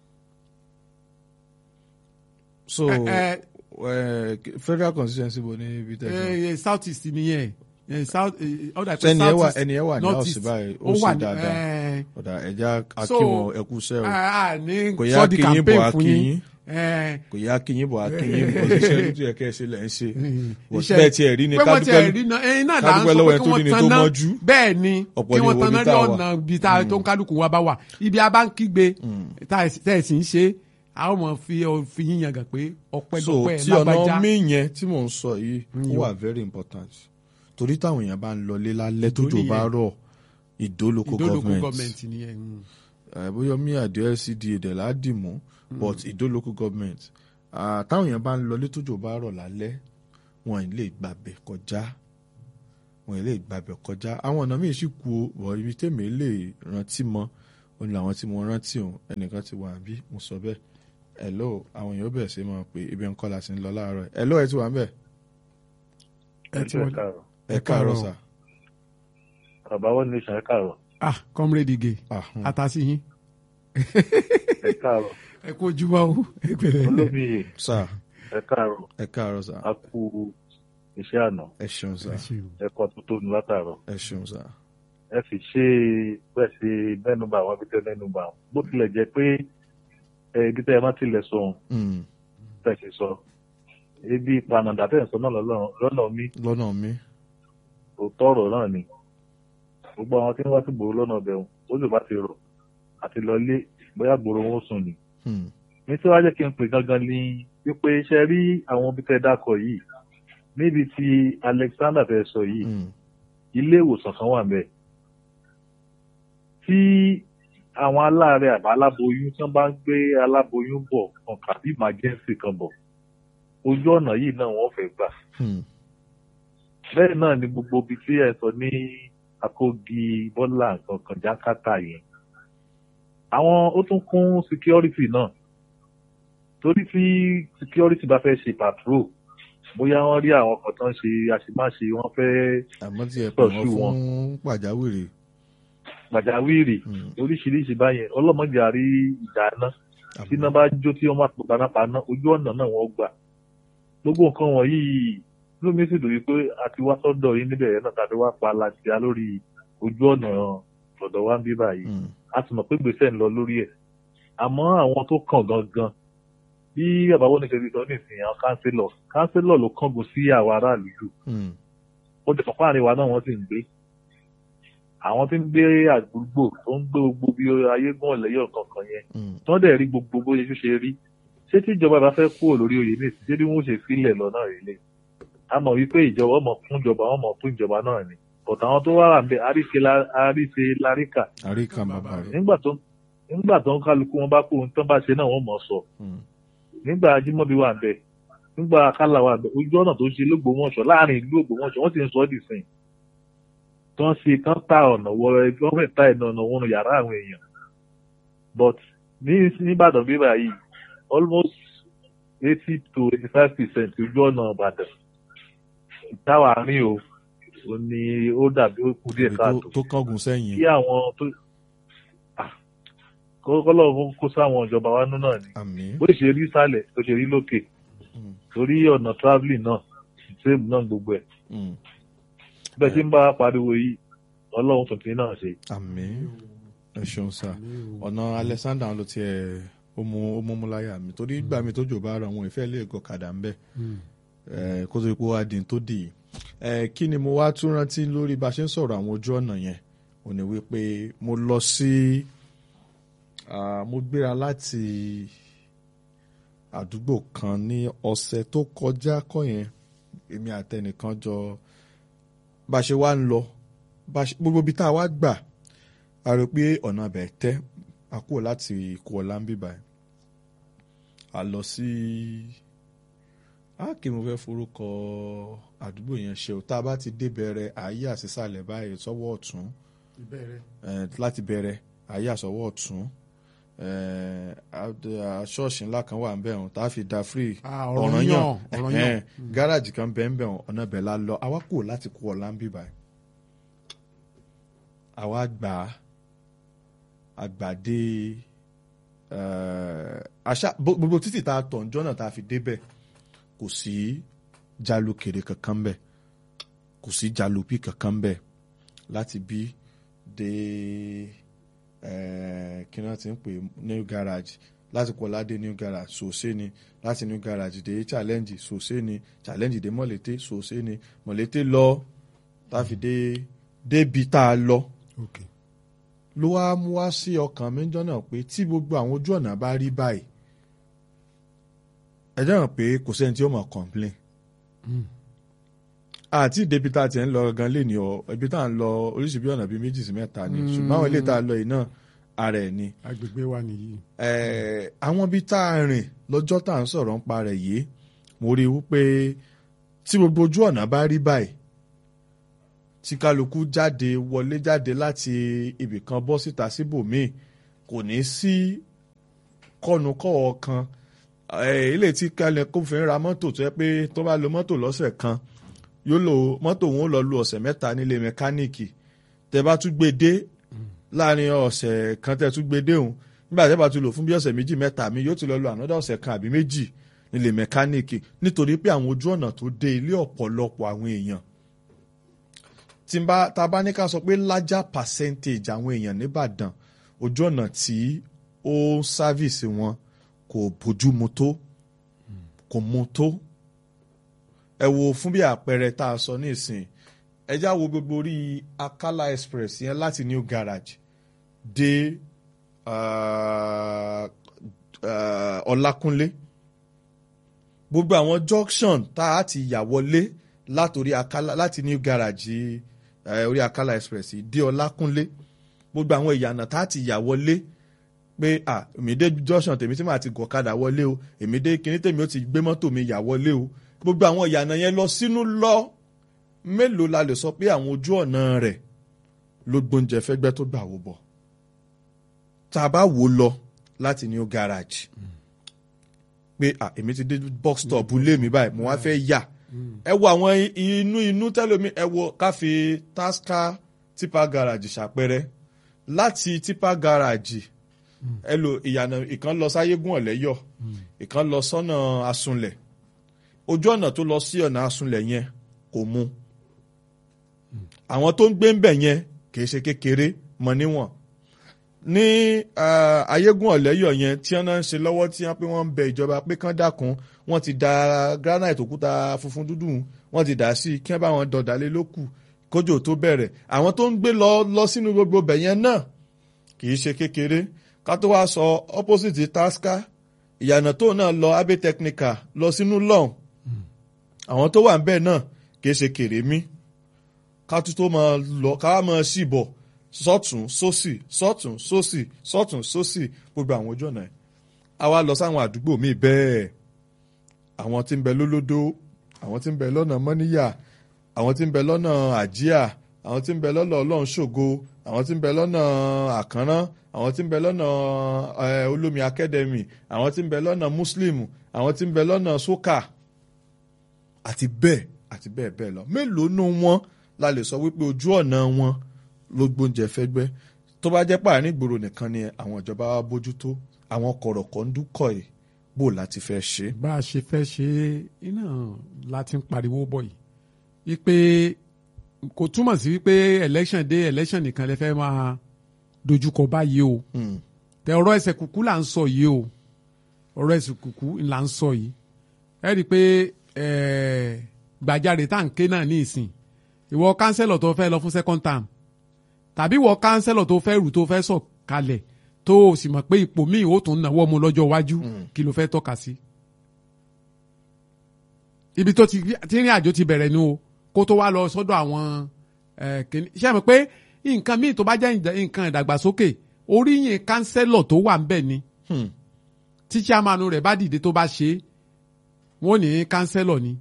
so
Eh,
eh, federal constituency bo ní ibi tẹ̀sán.
eh, south east nìyẹn eh, south eh, ọ̀dà
So, ẹni ẹ wà-
south east,
ẹni ẹ wà ní
north
house
east,
báyìí, ó
ó
ṣe
wà ní,
dáadáa.
eh,
ọ̀dà ẹja
So,
akínwó ẹkú sẹ́ o
a a ní
Kò yá
sọ́ọ̀dì
kí yín bọ̀,
campaign
á
fún
kí
yín
yín.
Eh,
kò yá akínyìn bọ̀ akínyìn bọ̀ ṣiṣẹ́ tó yẹ kẹ́ ẹ ṣe lẹ́ ń ṣe Bọ̀
iṣẹ́-
bẹ́ẹ̀ tiẹ̀ rí ni
pé wọ́n tiẹ̀ rí
kádúpẹ́
náà ẹ̀yin náà là ń
kádúpẹ́
sọ
lọ́wọ́
pé
ẹ
kí
tó
wọ́n
ní ni tó
tanná
mọ́jú.
bẹ́ẹ̀ ni
Ọ̀pọ̀
kí
ni
wọ́n
wo
tanná
ibi
ní
tá a wà.
ọ̀nà ibi tá tó ń kálukú wa bá wà ibi a bá ń kígbe tá ẹ̀ sì ń ṣe a ó mọ̀ fi ọ- fi yín yangàn pé ọpẹ́
so
dọ́pẹ́
tí ọ̀nà
lágbájá
mí yẹn tí mò ń sọ yìí ó wà very important torí táwọn èèyàn bá ń lọlé lálẹ́ tójò
nìyẹn.
bá rọ̀ ìdó local
ìdólókù
government
gọọmenti nìyẹn mm.
Eh, bóyá mi àdé LCDA dẹ̀ ládìmú but ìdó local government Ah, táwọn èèyàn bá ń lọlé tójò bá rọ̀ lálẹ́ wọn ì lè gbàbẹ̀ kọjá wọn ì lè gbàbẹ̀ kọjá àwọn ọ̀nà míì sì kú o wọ̀ ibi tèmi lè rántí mọ́ òun làwọn tí mo rántí òun ẹnìkan ti wà bí mo sọ bẹ́ẹ̀ hello àwọn èèyàn bẹ̀rẹ̀ sí máa pè ibi ńkọ́ la ti ń lọ láàárọ̀ hello ẹ ti wà ń bẹ̀
ẹ ti wọlé.
ẹ káàárọ̀ sà
bàbá wọn ní sàn ẹ káàárọ̀
ah comrade ige
Ah, hmm.
atasi yín
ẹ káàárọ̀
ẹ kó ojúmọ́ o ẹ pẹ̀lẹ́
olómiyè
sà
ẹ káàárọ̀
ẹ káàárọ̀ sà
a kú iṣẹ́ àná
ẹ ṣeun sà
Ẹ ṣeun.
ẹ kọ́ tó tónu látàárọ̀
ẹ ṣeun sà
ẹ sì ṣe bẹ́ẹ̀ ṣe mẹ́nuba àwọn ibi tẹ́ mẹ́nuba àwọn bó tilẹ̀ jẹ́ pé ẹ ibi tẹ́ ẹ má tilẹ̀ sọ ohun
Hmm,
tẹ́ ṣe sọ ibi ìpanàdà tẹ́ ẹ̀ sọ náà lọ́nà- lọ́nà mi
lọ́nà mi
òótọ́ ọ̀rọ̀ náà ni gbogbo àwọn tí wọ́n wá sí gbòòrò lọ́nà ọbẹ̀ wọn ó lè bá ti rọ̀ àti lọlé bóyá gbòòrò wọn ó sùn ni
Hmm,
ní tí wàá jẹ́ kí n pè gangan ni wípé ṣe rí àwọn ibi tẹ́ dákọ̀ yìí níbi tí Alexander fẹ́ sọ yìí
hmm,
ilé ìwòsàn kan wà ńbẹ̀ tí àwọn aláàárẹ̀ àbá aláboyún tí wọ́n bá ń gbé aláboyún bọ̀ kan tàbí emergency kan bọ̀ ojú ọ̀nà yìí náà wọ́n fẹ́ gbà
hmm,
bẹ́ẹ̀ náà ni gbogbo ibi tí ẹ sọ ní Àkógi Bọ́lá nǹkan kan Jákàtà yẹn àwọn ó tún kún security náà torí tí security bá fẹ́ ṣe patrol bóyá wọ́n rí àwọn kan tán ṣe àṣemáṣe wọ́n fẹ́
àmọ́ tí ẹ pè wọ́n
Pẹ̀sù
fún
wọn.
pàjáwìrì
gbàjáwìrì
Hmm,
oríṣiríṣi báyẹn ọlọ́mọdé àrí ìjà náà tí iná bá jó tí wọ́n máa pò panápaná ojú ọ̀nà náà wọ́n gbà gbogbo nǹkan wọ̀nyí ló mi sì lórí pé a ti wá sọ́dọ̀ yín níbẹ̀ yẹn náà tàbí wá pa aláṣẹ lórí ojú ọ̀nà ọ̀dọ̀ wa ń bí báyìí
hmm,
a sì mọ̀ pé gbèsè ń lọ lórí ẹ̀ àmọ́ àwọn tó kàn gangan bí àbáwọ́ ní ṣe sọ nísìnyí àwọn kánsílọ̀ kánsílọ̀ ló kángun sí àwọn aráàlú jù
hmm,
ó ti pọ̀pọ̀ àríwá náà wọ́n sì ń gbé àwọn tí ń gbé àdúgbò tó ń gbé gbogbo bí ayégún ọ̀lẹ́yọ̀ kankan yẹn
hmm,
tí wọ́n dẹ̀ rí gbogbo bó ṣe ṣe rí ṣé tí ìjọba bá fẹ́ kúrò lórí oyè ní ìsìn ṣé bí wọ́n ṣe filẹ̀ lọ náà rèé lè a mọ̀ wípé ìjọba ọmọ fún ìjọba ọmọ fún ìjọba náà ni but àwọn tó wà ń bẹ àríṣe la- àríṣe láríkà
àríkà bàbá rẹ̀.
nígbà tó nígbà tó ń kálukú wọn bá kó ohun tó bá ṣe náà wọ́n mọ̀ sọ
Mm.
nígbà ajímọ̀bí wà ń bẹ nígbà akálà wà ń bẹ ojú ọ̀nà tó ṣe lógbòmọ̀ṣọ́ láàrin ìlú ògbómọ̀ṣọ́ wọ́n ti ń sọ ọ́ dìsìn tó ń ṣe kán ta ọ̀nà wọ gọ́ọ̀mẹ̀ntì ta ìnà ọ̀nà wọnú yàrá àwọn èèyàn but ní nìbàdàn bíbá yìí almost eighty to eighty five percent ojú ọ̀nà ìbàdàn táwa rìn o ò ní ó dàbí ó kú díẹ̀
Ibi
káàtó
tó- tó kángun sẹ́yìn.
kí àwọn tó ah, kó kọ́lọ́ kó sáwọn ìjọba wa nú náà ni
àmín.
bó ṣe rí sálẹ̀ tó ṣe rí lókè
Mm.
torí ọ̀nà travelling náà same náà gbogbo ẹ̀
Mm.
bẹ́ẹ̀ tí ń bá pariwo yìí ọlọ́run tuntun náà ṣe.
àmín. ẹ ṣeun sá ọ̀nà alexander ló tiẹ̀ ó mú ó mú mú láyà mi torí ìgbà mi tó jò bá ra àwọn ìfẹ́ lè gọ̀kadà ń bẹ̀ ẹ, kó tó di pé wá di tó dì í ẹ, kí ni mo wá tún rántí lórí bá a ṣe ń sọ̀rọ̀ àwọn ojú ọ̀nà yẹn ò ní wípé mo lọ sí ah, mo gbéra láti àdúgbò kan ní ọ̀sẹ̀ tó kọjá kọ́ yẹn èmi àtẹnìkan jọ bá a ṣe wá ń lọ bá a ṣe- gbogbo ibi tá a wá gbà a rò pé ọ̀nà abẹ̀ tẹ́ a kúrò láti kó ọ̀la ń bíbá ẹ̀ a lọ sí a kì í mo fẹ́ forúkọ àdúgbò yẹn ṣe o tá a bá ti dé bẹ̀rẹ̀ àyè àṣìṣàlẹ̀ báyìí sọ́wọ́ ọ̀tún
ìbẹ̀rẹ̀
eh, láti bẹ̀rẹ̀ àyè àsọwọ́ ọ̀tún eh, ad- ah, ṣọ́ọ̀ṣì ńlá kan wà ń bẹ̀ hàn tá a fi da free
Ah, Ọ̀rànyàn, Ọ̀rànyàn.
ẹ̀hẹ́n, gáràjì kan bẹ̀ ń bẹ̀ hàn ọ̀nà bẹ̀ la lọ àwa kúrò láti kó ọ̀la ń bíbá ẹ̀ àwa gbà á àgbàdé eh, àṣà bó- gbogbo títì tá a tọ̀ ǹjọ́ náà tá a fi débẹ̀ kò sí jalukèrè kankan bẹ̀ kò sí jalupi kankan bẹ̀ láti bí dé eh, kí wọ́n ti ń pè new garage láti kọ́lá dé new garage sòsé ni láti new garage dé challenge sòsé ni challenge dé mọ̀lété sòsé ni mọ̀lété lọ táfi dé débi tá a lọ
ok
ló wá mú wá sí ọkàn mi jọ́nà pé tí gbogbo àwọn ojú ọ̀nà bá rí báyìí ẹ jẹ́ràn pé kò sẹ́ni tí ó mọ̀ complain àti ìdébi tá a ti ń lọ gan lé ní ọ ibi tá à ń lọ oríṣi bí ọ̀nà bíi méjì sí mẹ́ta ni ṣùgbọ́n àwọn ilé tá a lọ yìí náà ara ẹ̀ ni
agbègbè wa nìyí
Eh, àwọn ibi tá a rìn lọ́jọ́ tá à ń sọ̀rọ̀ ń pa rẹ̀ yìí mo rí i wípé tí gbogbo ojú ọ̀nà bá rí báyìí tí kálukú jáde wọlé jáde láti ibì kan bọ́ síta síbòmíì kò ní sí kọ́nukọ́wọ́ kan Eh, ilé tí kálẹ̀ kó fi ń ra mọ́tò tó yẹ pé tó bá lo mọ́tò lọ́sẹ̀ kan yóò lo mọ́tò òun ó lọ lu ọ̀sẹ̀ mẹ́ta nílé mẹkáníìkì tẹ bá tún gbé dé láàrin ọ̀sẹ̀ kan tẹ tún gbé dé òun nígbà tẹ bá tún lò fún bí ọ̀sẹ̀ méjì mẹ́ta mi yóò ti lọ lo ànádà ọ̀sẹ̀ kan àbí méjì nílé mẹkáníìkì nítorí pé àwọn ojú ọ̀nà tó dé ilé ọ̀pọ̀lọpọ̀ àwọn èèyàn tí n bá tá a bá ní ká sọ pé larger percentage àwọn èèyàn nìbàdàn ojú ọ̀nà tí ó ń sáfìsì wọn kò bójú mu tó kò mu tó ẹ wo fún bí àpẹẹrẹ tá a sọ ní ìsìn ẹ já wo gbogbo orí Akala Express yẹn láti New Garage dé ah, ah, Ọlákúnlé gbogbo àwọn junction tá a ti yà wọlé látòrí Akala láti New Garage eh, orí Akala Express yìí dé Ọlákúnlé gbogbo àwọn ìyànà tá a ti yà wọlé pé à èmi dé junction tèmi tí màá ti gọ̀kadà wọlé o èmi dé kíní tèmi ó ti gbé mọ́tò mi yà wọlé o gbogbo àwọn ìyànà yẹn lọ sínú lọ mélòó la lè sọ pé àwọn ojú ọ̀nà rẹ̀ ló gbóúnjẹ fẹ́gbẹ́ tó gbà wò bọ̀ tá a bá wò ó lọ láti new garage pé à èmi ti dé box stop ilé mi báyìí mo wá fẹ́ yà ẹ wo àwọn inú inú tẹ́lómi ẹ wo ká fi tasca tipa garage ṣàpẹrẹ láti tipa garage ẹ lo ìyànà ìkan lọ sáyégún ọ̀lẹ́yọ̀ ìkan lọ sọ́nà asunlẹ̀ ojú ọ̀nà tó lọ sí ọ̀nà asunlẹ̀ yẹn kò mu àwọn tó ń gbé ń bẹ̀ yẹn kìí ṣe kékeré mọ níwọ̀n ní ah, ayégún ọ̀lẹ́yọ̀ yẹn tí wọ́n náà ń ṣe lọ́wọ́ tí wọ́n pé wọ́n ń bẹ ìjọba pé kán dákun wọ́n ti da granite òkúta funfun dúdú wọ́n ti dà sí i kí wọ́n bá wọn dọ̀dálé lókù kójò tó bẹ̀rẹ̀ àwọn tó ń gbé lọ lọ sínú gbogbo bẹ̀ yẹn náà kìí ṣe kékeré ká tó wá sọ opposite tasca ìyànà tó náà lọ abe technical lọ sínú lọ́hùn àwọn tó wà ń bẹ̀ náà kì í ṣe kèrèmí ká tún tó máa lọ ká wá máa ṣì bọ̀ sọ́tún sósì sọ́tún sósì sọ́tún sósì gbogbo àwọn ojú ọ̀nà ẹ̀ a wá lọ sáwọn àdúgbò míì bẹ́ẹ̀ àwọn tí ń bẹ lólódó àwọn tí ń bẹ lọ́nà mọ́níyà àwọn tí ń bẹ lọ́nà àjíà àwọn tí ń bẹ lọ́nà ọlọ́run ṣògo àwọn tí ń bẹ lọ́nà àkànrán àwọn tí ń bẹ lọ́nà eh, olómi academy àwọn tí ń bẹ lọ́nà muslim àwọn tí ń bẹ lọ́nà soka àti bẹ́ẹ̀ àti bẹ́ẹ̀ bẹ́ẹ̀ lọ mélòó nù wọn la lè sọ wípé ojú ọ̀nà wọn ló gbóúnjẹ fẹ́gbẹ́ tó bá jẹ́ pààrin ìgboro nìkan ni àwọn ìjọba wa bójútó àwọn kọ̀rọ̀kọ̀ ń dúkọ̀ yìí bó láti fẹ́ ṣe.
bá a ṣe fẹ́ ṣe iná láti ń pariwo bọ̀ yìí wípé kò túmọ̀ sí wípé election day election nìkan lè fẹ́ máa dojúkọ báyìí o
Hmm.
tẹ ọ̀rọ̀ ẹsẹ̀ kúkú là ń sọ yìí o ọ̀rọ̀ ẹsẹ̀ kúkú là ń sọ yìí ẹ rí i pé eh, gbàjarè tá à ń ké náà ní ìsìn ìwọ kánsẹ́lọ̀ tó fẹ́ lọ fún second term tàbí ìwọ kánsẹ́lọ̀ tó fẹ́ rù tó fẹ́ sọ̀ kalẹ̀ tó o sì mọ̀ pé ipò míì ó tún náwó mu lọ́jọ́ iwájú kí ló fẹ́ tọ́ka sí. ibi tó ti tí ìrìn àjò ti bẹ̀rẹ̀ nu o kó tó wá lọ sọ́dọ̀ àwọn eh, kìnní ṣé ẹ mọ̀ pé nǹkan míì tó bá jẹ́ ìdá- nǹkan ìdàgbàsókè oríyìn kánsẹ́lọ̀ tó wà ń bẹ̀ ni
Hmm.
tí chairman rẹ̀ bá dìde tó bá ṣe é wọ́n ní kánsẹ́lọ̀ ni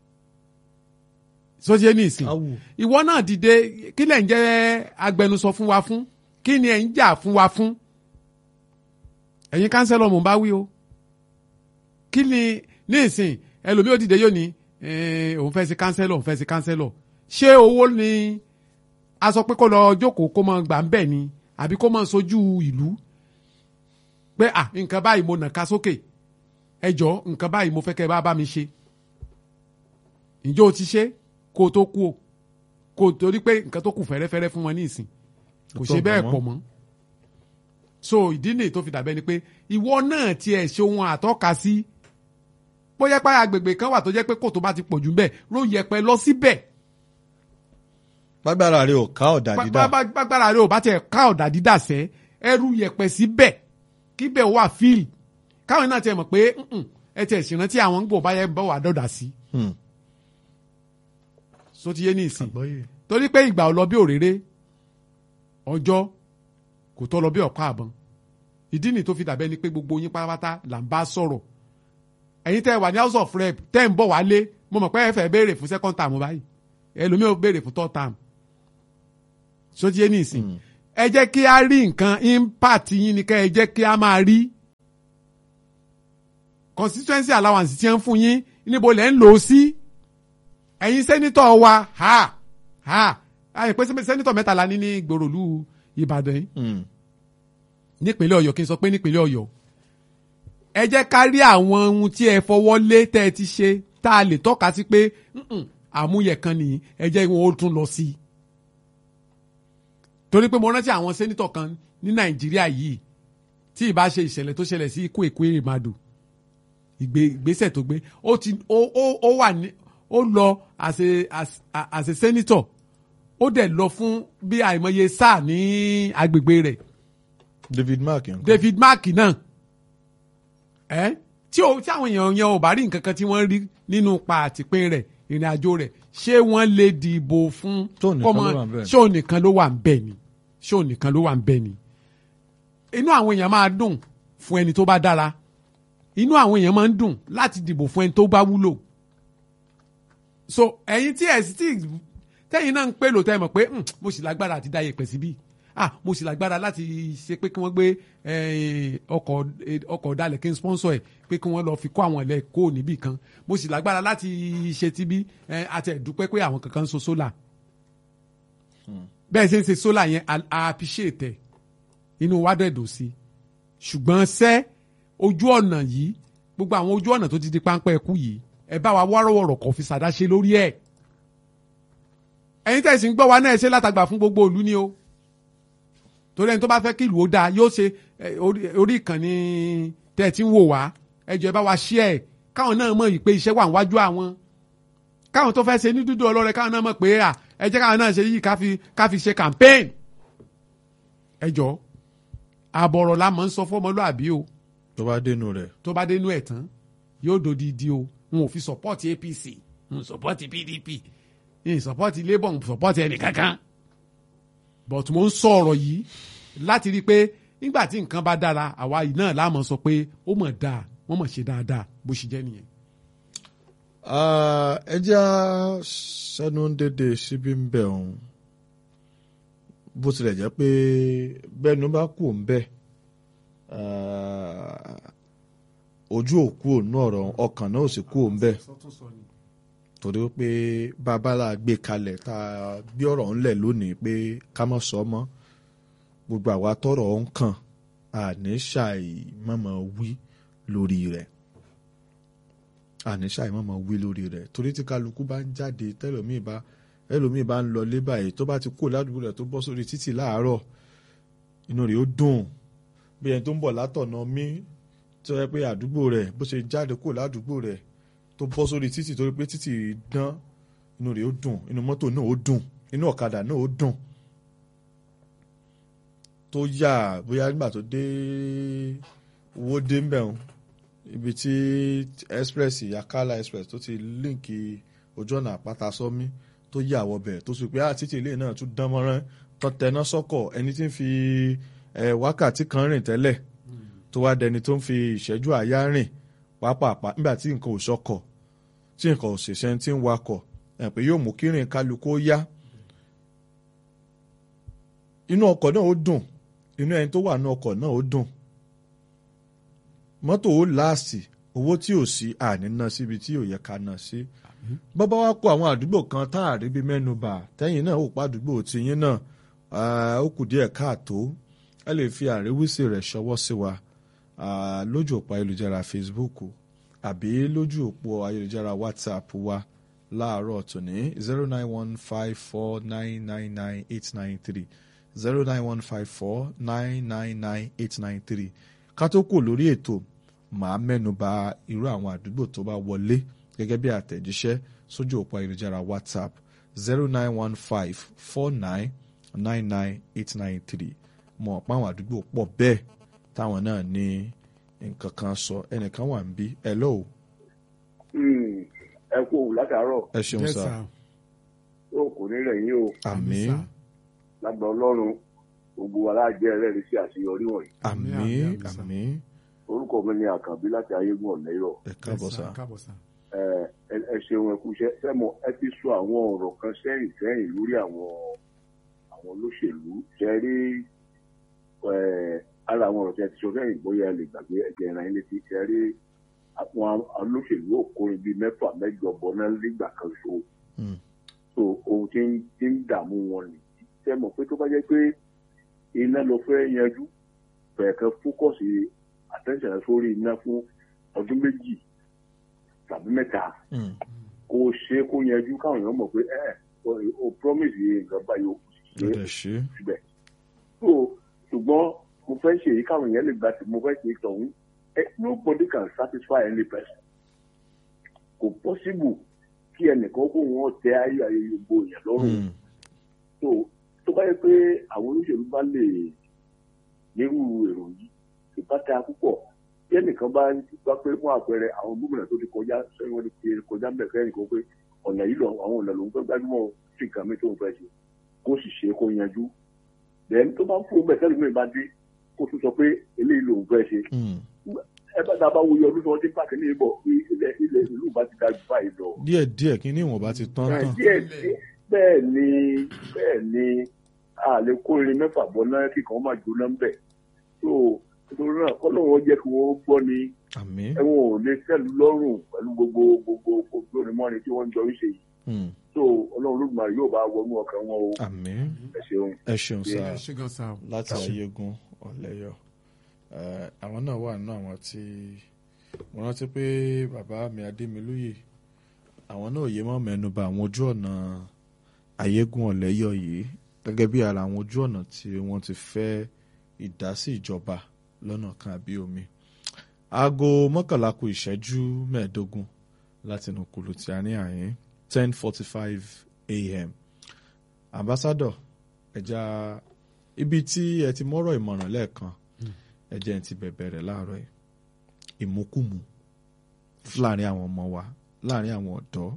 sọ́jẹ́ ní ìsìn
Awù.
ìwọ náà dìde kí lẹ̀ ń jẹ́ agbẹnusọ fún wa fún kí ni ẹ̀ ń jà fún wa fún ẹ̀yin kánsẹ́lọ̀ mò ń bá wí o kí ni ní ìsìn ẹlòmíì ó dìde yóò ní eh, òun fẹ́ sí kánsẹ́lọ̀ òun fẹ́ sí kánsẹ́lọ̀ ṣé owó ni a sọ pé kó lọ jókòó kó mọ gbà ń bẹ̀ ni àbí kó mọ sojú ìlú pé à nǹkan báyìí mo nà ká sókè ẹ jọ nǹkan báyìí mo fẹ́ kẹ́ ẹ bá bá mi ṣe ǹjẹ́ o ti ṣe kó o tó kú o kó o torí pé nǹkan tó kù fẹ́rẹ́fẹ́rẹ́ fún wọn ní ìsìn kò ṣe
Tó
bẹ́ẹ̀
pọ̀
pọ̀ mọ́ so ìdí nìyí tó fi dàbẹ́ ni pé ìwọ náà tiẹ̀ ṣe ohun àtọ́ka sí bóyá pé agbègbè kan wà tó jẹ́ pé kò tó bá ti pọ̀ jù bẹ́ẹ̀ ló yẹpẹ lọ síbẹ̀
gbàgbára rẹ ò ká ọ̀dà dídá
gbàgbára rẹ ò bá tiẹ̀ ká ọ̀dà dídà sẹ́ ẹrú yẹpẹ síbẹ̀ kíbẹ̀ wà fíìlì káwọn náà tiẹ̀ mọ̀ pé "Mm-mm, ẹ tiẹ̀ ṣèrántí àwọn gbò bá yẹ bọ́ wà dọ̀dà sí
Hmm.
so ti yé ní ìsìn torí pé ìgbà ò lọ bí òréré ọjọ́ kò tọ́ lọ bí ọ̀pá àbọ̀n ìdí nìyí tó fi dàbẹ́ ni pé gbogbo yín pátápátá là ń bá sọ̀rọ̀ ẹ̀yin tẹ́ ẹ wà ní house of rep tẹ́ ẹ ń bọ̀ wálé mo mọ̀ pé ẹ fẹ́ béèrè fún second term báyìí ẹlòmíì ò béèrè fún third term so ti yé ní ìsìn ẹ jẹ́ kí a rí nǹkan impact yín ni kẹ́ ẹ jẹ́ kí a máa rí constituency allowance tí ń fún yín níbo lẹ́ ń lò ó sí ẹ̀yin sẹ́nitọ̀ wa ha ha àyè pé sẹ́nitọ̀ mẹ́tàlá ní ní gbòòròlù Ìbàdàn yìí
Hmm.
nípínlẹ̀ Ọ̀yọ́ kí n sọ pé nípínlẹ̀ Ọ̀yọ́ ẹ jẹ́ ká rí àwọn ohun tí ẹ fọwọ́ lé tẹ́ ẹ ti ṣe tá a lè tọ́ka sí pé "Mm-mm, àmúyẹ kan nìyí ẹ jẹ́ wọn ó tún lọ sí i torí pé mo rántí àwọn sẹ́nitọ̀ kan ní Nàìjíríà yìí tí ì bá ṣe ìṣẹ̀lẹ̀ tó ṣẹlẹ̀ sí ikú èkó èrèmàdù ìgbé ìgbésẹ̀ tó gbé ó ti ó ó ó wà ní ó lọ as a as a as a senator ó dẹ̀ lọ fún bí àìmọye sáà ní agbègbè rẹ̀
David Mark yẹn kọ́.
David Mark náà ẹ tí o tí àwọn èèyàn yẹn ò bá rí nǹkan kan tí wọ́n rí nínú pa àtìpín rẹ̀ ìrìn àjò rẹ̀ ṣé wọ́n lè dìbò fún
Tó nìkan
kọ́mọ-
ló wà ń bẹ̀.
ṣé òun nìkan ló wà ń bẹ̀ ni ṣé òun nìkan ló wà ń bẹ̀ ni inú àwọn èèyàn máa dùn fún ẹni tó bá dára inú àwọn èèyàn máa ń dùn láti dìbò fún ẹni tó bá wúlò so ẹ̀yin tí ẹ sì tí tẹ̀yin náà ń pè lò tẹ́ mọ̀ pé "Hmm, mo sì lágbára àti dá yẹ̀pẹ̀ síbí ah mo sì lágbára láti ṣe pé kí wọ́n gbé eh, ọkọ̀ eh, ọkọ̀ ọ̀dàlẹ̀ kí n sponsor ẹ̀ pé kí wọ́n lọ fi kó àwọn ilẹ̀ kó níbì kan mo sì lágbára láti ṣe ti bí eh, àti ẹ̀dúpẹ́ pé àwọn kankan ń so sólà bẹ́ẹ̀ ṣe ń ṣe sólà yẹn a a appreciate ẹ̀ inú wa dẹ̀ dùn sí ṣùgbọ́n sẹ́ ojú ọ̀nà yìí gbogbo àwọn ojú ọ̀nà tó ti di páńpẹ́ ẹkú yìí ẹ bá wa wọ́rọ̀wọ̀rọ̀ kọ̀ fi ṣàdáṣe lórí ẹ̀ ẹ̀yin tẹ̀sí ń gbọ́ wa náà ẹ ṣe látàgbà fún gbogbo ìlú ni o torí ẹni tó bá fẹ́ kí ìlú ó dáa yóò ṣe eh, orí- orí ìkànnì tẹ́ ẹ ti ń wò wá ẹ jọ̀ọ́ ẹ bá wa share ẹ̀ káwọn náà mọ̀ yìí pé iṣẹ́ wà níwájú àwọn káwọn tó fẹ́ ṣe ní dúdú ọlọ́rẹ káwọn náà mọ̀ pé à ẹ jẹ́ káwọn náà ṣe yìí ká fi ká fi ṣe campaign ẹ jọ̀ọ́ àbọ̀rọ̀ la mọ̀ ń sọ fọ́mọlúàbí o
tó bá dénú rẹ̀
tó bá dénú ẹ̀ tán yóò dodidi o n ò fi support APC n ò support PDP n ò support Labour n ò support ẹnì kankan but mo ń sọ ọ̀rọ̀ yìí láti rí i pé nígbà tí nǹkan bá dára àwa yìí náà láàmú sọ pé ó mọ̀ dáa wọ́n mọ̀ ṣe dáadáa bó ṣe jẹ́ nìyẹn.
Ah, ẹ jẹ́ á sẹ́nu dédé síbí ń bẹ̀ ọ̀hún bó tilẹ̀ jẹ́ pé bẹ́ẹ̀nu bá kù ń bẹ̀ ah, ojú òkú òun ọ̀rọ̀ ọkàn náà ò sì kú ń bẹ̀ torí pé babalá gbé kalẹ̀ tá a gbé ọ̀rọ̀ ńlẹ̀ lónìí pé ká má sọ mọ́ gbogbo àwa tọ́rọ̀ ń kàn àní ṣàì mọ̀mọ́ wí lórí rẹ̀ àní ṣàì mọ̀mọ́ wí lórí rẹ̀ torí tí kálukú bá ń jáde tẹ́lòmíì bá ẹlòmíì bá ń lọ lé báyìí tó bá ti kó ládùúgbò rẹ̀ tó bọ́ sórí títì láàárọ̀ inú rẹ̀ ó dùn bí ẹni tó ń bọ̀ látọ̀nà mí tó yẹ pé àdúgbò rẹ̀ bó ṣe jáde kó ládùúgbò rẹ̀ tó bọ́ sórí títì torí pé títì dán inú rẹ̀ ó dùn inú mọ́tò náà ó dùn inú ọ̀kadà náà ó dùn tó yà bóyá nígbà tó dé owó dé ń bẹ̀rùn ibi tí express yakala express tó ti líǹkì ojú ọ̀nà àpáta sọ́mí tó yà wọbẹ̀ tó sì pé àtìtì ilé náà tún dán mọ́rán tó tẹná sọ́kọ̀ ẹni tí ń fi eh, wákàtí kan rìn tẹ́lẹ̀ tó wá dẹni tó ń fi ìṣẹ́jú àyá rìn pàápàá nígbà tí nǹkan ò sọkọ̀ tí nǹkan ò ṣèṣẹ́ tí ń wakọ̀ ẹ̀ pé yóò mú kí rìn kálukú ó yá inú ọkọ̀ náà ó dùn inú ẹni tó wà ní ọkọ̀ náà ó dùn mọ́tò ó láàsì owó tí ò sí àní ná síbi tí ò yẹ ká ná sí bọ́bá wá kó àwọn àdúgbò kan tá a rí bí mẹ́nu bà tẹ́yìn náà ó pa àdúgbò tiyín náà ah, ó kù díẹ̀ káàtó ẹ lè fi àríwísí rẹ̀ ṣọwọ́ sí wa ah, lójú òpó ayélujára Facebook àbí lójú òpó ayélujára WhatsApp wa láàárọ̀ tòní zero nine one five four nine nine nine eight nine three zero nine one five four nine nine nine eight nine three ká tó kù lórí ètò màá mẹ́nu bà irú àwọn àdúgbò tó bá wọlé gẹ́gẹ́ bí àtẹ̀jíṣẹ́ sójú òpó ayélujára WhatsApp zero nine one five four nine nine nine eight nine three mọ̀ pé àwọn àdúgbò pọ̀ bẹ́ẹ̀ táwọn náà ní nǹkan kan sọ ẹnìkan wà ń bí hello
ẹ kú òwú látàárọ̀
ẹ ṣeun
Yes,
sá
sir.
ó kò ní rẹ̀ yín o
àmín
sir.
lágbà ọlọ́run gbogbo wa láàjẹ́ ẹlẹ́rìí sí àṣeyọrí wọ̀nyí
àmín
àmín, àmín, sá.
àmín
orúkọ mi ni àkànbí láti ayégún ọ̀lẹ́yọ̀
ẹ káàbọ̀
Yes,
sá
sir. káàbọ̀ sá.
ẹ ẹ- ẹ ṣeun ẹ kú iṣẹ́ sẹ́mo ẹ ti sọ àwọn ọ̀rọ̀ kan sẹ́yìn sẹ́yìn lórí àwọn àwọn olóṣèlú ṣe rí ẹ ara àwọn ọ̀rọ̀ tí ẹ ti sọ sẹ́yìn bóyá ẹ lè gbàgbé ẹ̀jẹ̀ ìran ilé ti ṣe rí àwọn olóṣèlú òkú ibi mẹ́fà mẹ́jọ bọ̀ náà nígbà kan so
Mm.
so ohun tí ń tí ń dààmú wọn nìyí sẹ́mo pé tó bá jẹ́ pé iná ló fẹ́ yanjú bẹ̀rẹ̀ kan fókọ̀sì attention sórí iná fún ọdún méjì tàbí mẹ́ta
Mm.
kó ṣe kó yanjú káwọn èèyàn mọ̀ pé ẹ o promise yìí nǹkan báyìí o kò sì
ló
ṣe
dẹ̀ ṣe
síbẹ̀. so ṣùgbọ́n mo fẹ́ ṣe èyí káwọn èèyàn lè gbà tí mo fẹ́ ṣe tọ̀hún ẹ nobody can satisfy any person kò possible kí ẹnìkan kó wọn tẹ ayé ayé gbogbo èèyàn lọ́rùn
Mm.
so tó bá yẹ pé àwọn olóṣèlú bá lè nírú èrò yìí ìbáta púpọ̀ bí ẹnìkan bá gbá pé fún àpẹẹrẹ àwọn gómìnà tó ti kọjá sẹ́yìn wọn ti kọjá ń bẹ̀ kẹ́yìn kan pé ọ̀nà yìí lọ àwọn ọ̀nà lòún fẹ́ gbájúmọ̀ sí nǹkan mi tó ń fẹ́ ṣe kó sì ṣe kó yanjú then tó bá ń fún bẹ̀ sẹ́lẹ̀ mi bá dé kó tún sọ pé eléyìí lòún fẹ́ ṣe
Mm.
ẹ bá dábàá wo iye ọdún tí wọ́n ti ń pàkí ní ìbọ̀ pé ilẹ̀ ilẹ̀ ìlú bá ti dájú báyìí lọ
díẹ̀ díẹ̀ kí ní ìwọ̀nba ti tán tán
díẹ̀ díẹ̀ bẹ́ẹ̀ ni bẹ́ẹ̀ ni a lè kó irin mẹ́fà bọ́ náà kí kan máa jóná ń bẹ̀ so nítorí náà kọ́ lóun jẹ́ kí wọ́n gbọ́ ni
àmín
ẹ̀wọ̀n ò lè tẹ̀lú lọ́rùn pẹ̀lú gbogbo gbogbo gbogbo onímọ̀ni tí wọ́n ń jọ ń ṣe yìí
Mm.
so ọlọ́run olódùmarè yóò bá wọnú ọkàn wọn o
àmín
ẹ ṣeun.
ẹ ṣeun sá
ẹ ṣé gan sá o.
láti ayégun ọ̀lẹ́yọ̀ Eh, àwọn náà wà nínú àwọn tí mo rántí pé bàbá mi adémilúyè àwọn náà yé mọ́ mẹ́nuba àwọn ojú ọ̀nà ayégun ọ̀lẹ́yọ̀ yìí gẹ́gẹ́ bí ara àwọn ojú ọ̀nà tí wọ́n ti fẹ́ ìdásí ìjọba lọ́nà kan àbí omi aago mọ́kànlá kù ìṣẹ́jú mẹ́ẹ̀ẹ́dógún láti inú kùlù tí a ní àyín ten forty five a.m. ambassador ẹja ibi tí ẹ ti mọ́rọ̀ ìmọ̀ràn lẹ́ẹ̀kan ẹ jẹ́ n ti bẹ̀bẹ̀ rẹ̀ láàárọ̀ yìí. ìmúkùmù láàrin àwọn ọmọ wa láàrin àwọn ọ̀dọ́.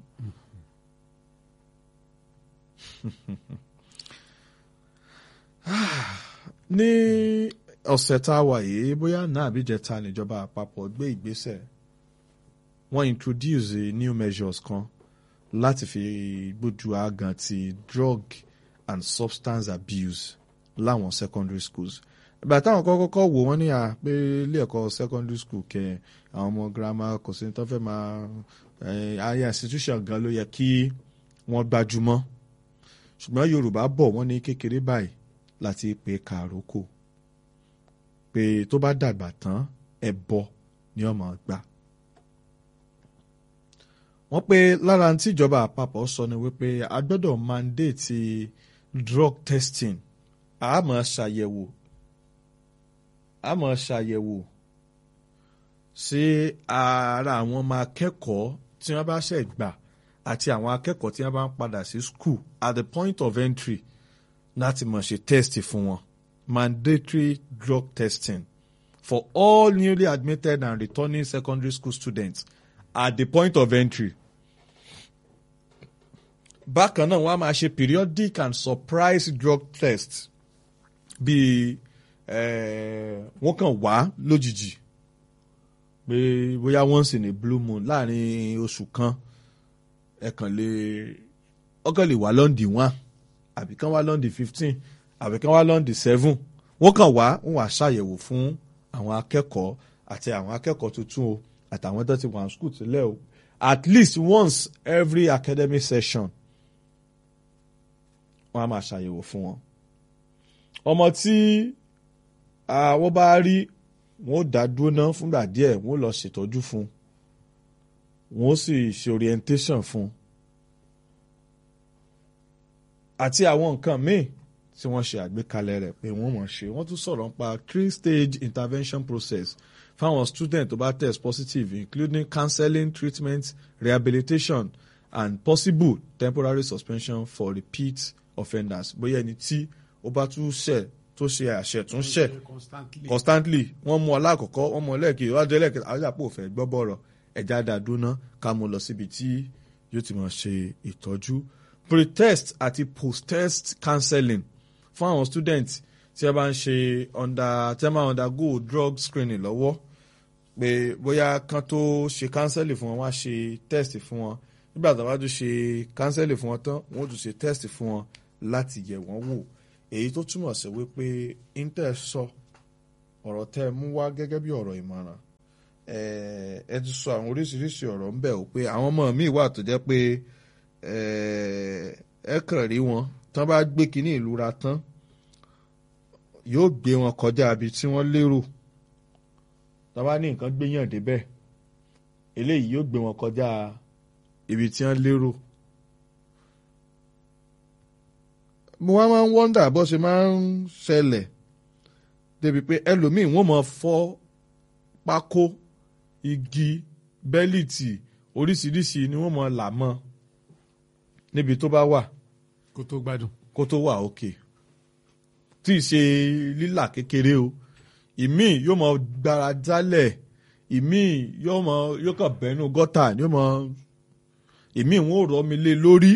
ní ọ̀sẹ̀ tá a wà yìí bóyá náà àbíjẹta níjọba àpapọ̀ gbé ìgbésẹ̀ wọ́n introduce new measures kan láti fi gbójú àgàn ti drug and substance abuse láwọn secondary schools ìgbà táwọn kọ́kọ́ kọ́ wò wọ́n ní à pé ilé ẹ̀kọ́ secondary school kẹ àwọn ọmọ girama kò sí tó fẹ́ máa ayé institution gan ló yẹ kí wọ́n gbájúmọ́ ṣùgbọ́n Yorùbá bọ̀ wọ́n ní kékeré báyìí láti pè kàrókò pé tó bá dàgbà tán ẹbọ ni ọmọ gbà wọ́n pé lára tí ìjọba àpapọ̀ sọ ni wípé a gbọ́dọ̀ mandate drug testing a máa ṣàyẹ̀wò a máa ṣàyẹ̀wò sí ara àwọn ọmọ akẹ́kọ̀ọ́ tí wọ́n bá ṣẹ̀ gbà àti àwọn akẹ́kọ̀ọ́ tí wọ́n bá ń padà sí school at the point of entry láti mọ̀ ṣe test fún wọn mandatory drug testing for all newly admitted and returning secondary school students at the point of entry. bákan náà wọ́n á máa ṣe periodic and surprise drug test bíi wọ́n kàn wá lójijì pé bóyá once in a blue moon láàrin oṣù kan ẹ kàn lè ọkàn lè wá lọ́ndì one àbí kán wá lọ́ndì fifteen àbí kán wá lọ́ndì seven wọ́n kàn wá wọ́n wá ṣàyẹ̀wò fún àwọn akẹ́kọ̀ọ́ àti àwọn akẹ́kọ̀ọ́ tuntun o àtàwọn tó ti wà ní school tẹ́lẹ̀ o at least once every academic session wọ́n á máa ṣàyẹ̀wò fún wọn. ọmọ tí àwọn bá rí wọn ó dá dúró ná fúngbà díẹ̀ wọn ó lọ ṣètọ́jú fún wọn ó sì ṣe orientation fún àti àwọn nǹkan míì tí wọ́n ṣe àgbékalẹ̀ rẹ̀ pé wọ́n mọ̀ ṣe wọ́n tún sọ̀rọ̀ nípa three stage intervention process fáwọn student tó bá test positive including counseling treatment rehabilitation and possible temporary suspension for repeat offenders bóyá ẹni tí ó bá tún ṣẹ̀ tó ṣe àṣẹ̀túnṣẹ̀ constantly wọ́n mú alákọ̀ọ́kọ́ wọ́n mú ẹlẹ́ẹ̀kejì wájú ẹlẹ́ẹ̀kejì àwọn àpò òfẹ́ gbọ́ bọ̀rọ̀ ẹ̀já dàdúná ká mú lọ síbi tí yóò ti máa ṣe ìtọ́jú pre-test àti post-test counseling fún àwọn student tí a bá ń ṣe under tí a máa undergo drug screening lọ́wọ́ pé bóyá kan tó ṣe counseling fún wọn wá ṣe test fún wọn nígbà tó bá tún ṣe counseling fún wọn tán wọ́n tún ṣe test fún wọn láti yẹ̀ wọ́n wò èyí tó túmọ̀ sí wípé intel sọ ọ̀rọ̀ tẹ́ ẹ mú wá gẹ́gẹ́ bí ọ̀rọ̀ ìmọ̀ràn ẹ ti sọ àwọn oríṣiríṣi ọ̀rọ̀ ń bẹ̀ ò pé àwọn ọmọ mi wà tó jẹ́ pé ẹ kàn rí wọn tán bá gbé kínní ìlúra tán yóò gbé wọn kọjá ibi tí wọ́n lérò tán bá ní nǹkan gbéyàn débẹ̀ eléyìí yóò gbé wọn kọjá ibi tí wọ́n lérò. mo wá máa ń wọ́ndà bó ṣe máa ń ṣẹlẹ̀ débi pé ẹlòmíì wọ́n máa fọ́ pákó igi bẹ́líìtì oríṣiríṣi ni wọ́n máa là mọ́ níbi tó bá wà
kó tó gbádùn.
kó tó wà òkè tí ì ṣe lílà kékeré o ìmíì yóò mọ gbára jálẹ̀ ìmíì yóò mọ yóò kàn bẹ́nu gọ́tà yóò mọ ìmíì wọn ò rọ́ mi lé lórí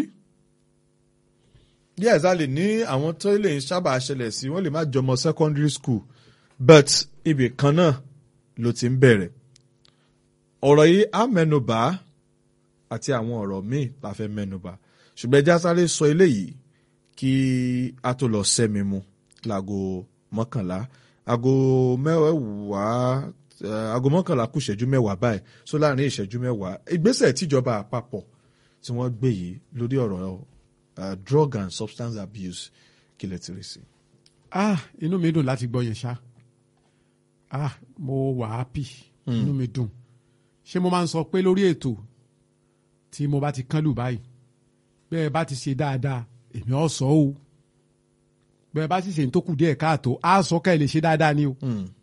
díẹ̀ sá lè ní àwọn tó lè ń sábà ṣẹlẹ̀ sí wọ́n lè má jọmọ secondary school but ibì kan náà ló ti ń bẹ̀rẹ̀ ọ̀rọ̀ yìí á mẹ́nubà àti àwọn ọ̀rọ̀ míì la fẹ́ mẹ́nubà ṣùgbọ́n ẹja sáré sọ eléyìí kí a tó lọ sẹ́mi mu láago mọ́kànlá aago mẹ́wàá aago mọ́kànlá kù ìṣẹ́jú mẹ́wàá báyìí so láàrin ìṣẹ́jú mẹ́wàá ìgbésẹ̀ tíjọba àpapọ̀ tí wọ́n gbé yìí lórí ọ̀rọ̀ uh, drug and substance abuse kí lè ti rí sí.
ah inú mi dùn láti gbọ́ yẹn ṣá ah mo wà happy inú mi dùn ṣé mo máa ń sọ pé lórí ètò tí mo bá ti kán lù báyìí bẹ́ẹ̀ bá ti ṣe dáadáa èmi ọ̀ sọ o bẹ́ẹ̀ bá sì ṣe tó kù díẹ̀ káàtó á sọ ká ẹ lè ṣe dáadáa ni o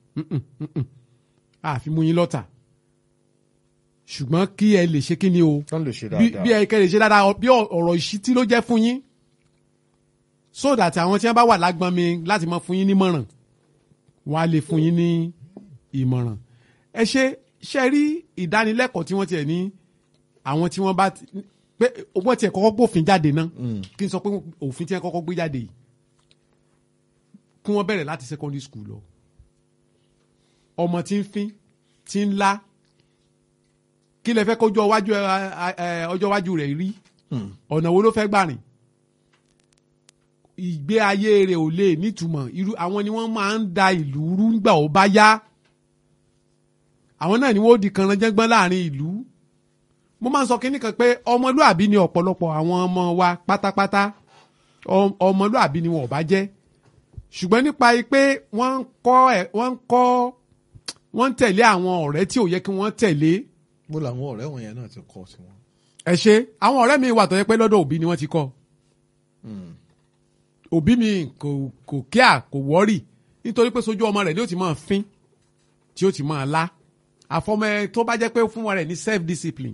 àfi mú yín lọ́tà ṣùgbọ́n kí ẹ lè ṣe kí ni o
wọ́n lè ṣe
bí
dáadáa.
bí ẹ kẹ́ lè ṣe dáadáa bí ọ̀rọ̀ ìṣítí ló jẹ́ fún yín so that àwọn tí wọ́n bá wà lágbọ́n mi láti mọ fún yín nímọ̀ràn wọ́n á lè fún yín ní ìmọ̀ràn ẹ ṣe ṣe rí ìdánilẹ́kọ̀ọ́ tí wọ́n tiẹ̀ ní àwọn tí wọ́n bá ti- pé wọ́n tiẹ̀ kọ́kọ́ gbófin jáde náà kí n sọ pé òfin tí wọ́n kọ́kọ́ gbé jáde yìí kí wọ́n bẹ̀rẹ̀ láti secondary school lọ ọmọ tí ń fín tí ń lá kí lẹ fẹ́ kójú ọwájú ẹ, ẹ, ẹ, ọjọ́ iwájú rẹ̀ rí ọ̀nà wo ló fẹ́ gbà rìn ìgbé ayé rẹ̀ ò lè nítumọ̀ irú àwọn ni wọ́n máa ń da ìlú rú nígbà ó bá yá àwọn náà ni wọ́n ó di kanranjẹ́gbọ́n láàrin ìlú mo máa ń sọ kínní kan pé ọmọlúàbí ni ọ̀pọ̀lọpọ̀ àwọn ọmọ wa pátápátá Ọ- ọmọlúàbí ni wọn ò bá jẹ́ ṣùgbọ́n nípa pé wọ́n ń kọ́ ẹ̀ wọ́n ń kọ́ wọ́n ń tẹ̀lé àwọn ọ̀rẹ́ tí ò yẹ kí wọ́n tẹ̀lé
bó làwọn ọ̀rẹ́ wọn yẹn náà ti kọ́ sí wọn.
ẹ ṣe àwọn ọ̀rẹ́ mi wà tó yẹ pé lọ́dọ̀ òbí ni wọ́n ti kọ́ òbí mi kò kò kíá kò wọ́rì nítorí pé sójú ọmọ rẹ̀ ni ó ti máa fín tí ó ti máa lá àfọmọ ẹ tó bá jẹ́ pé fún wọn rẹ̀ ní self discipline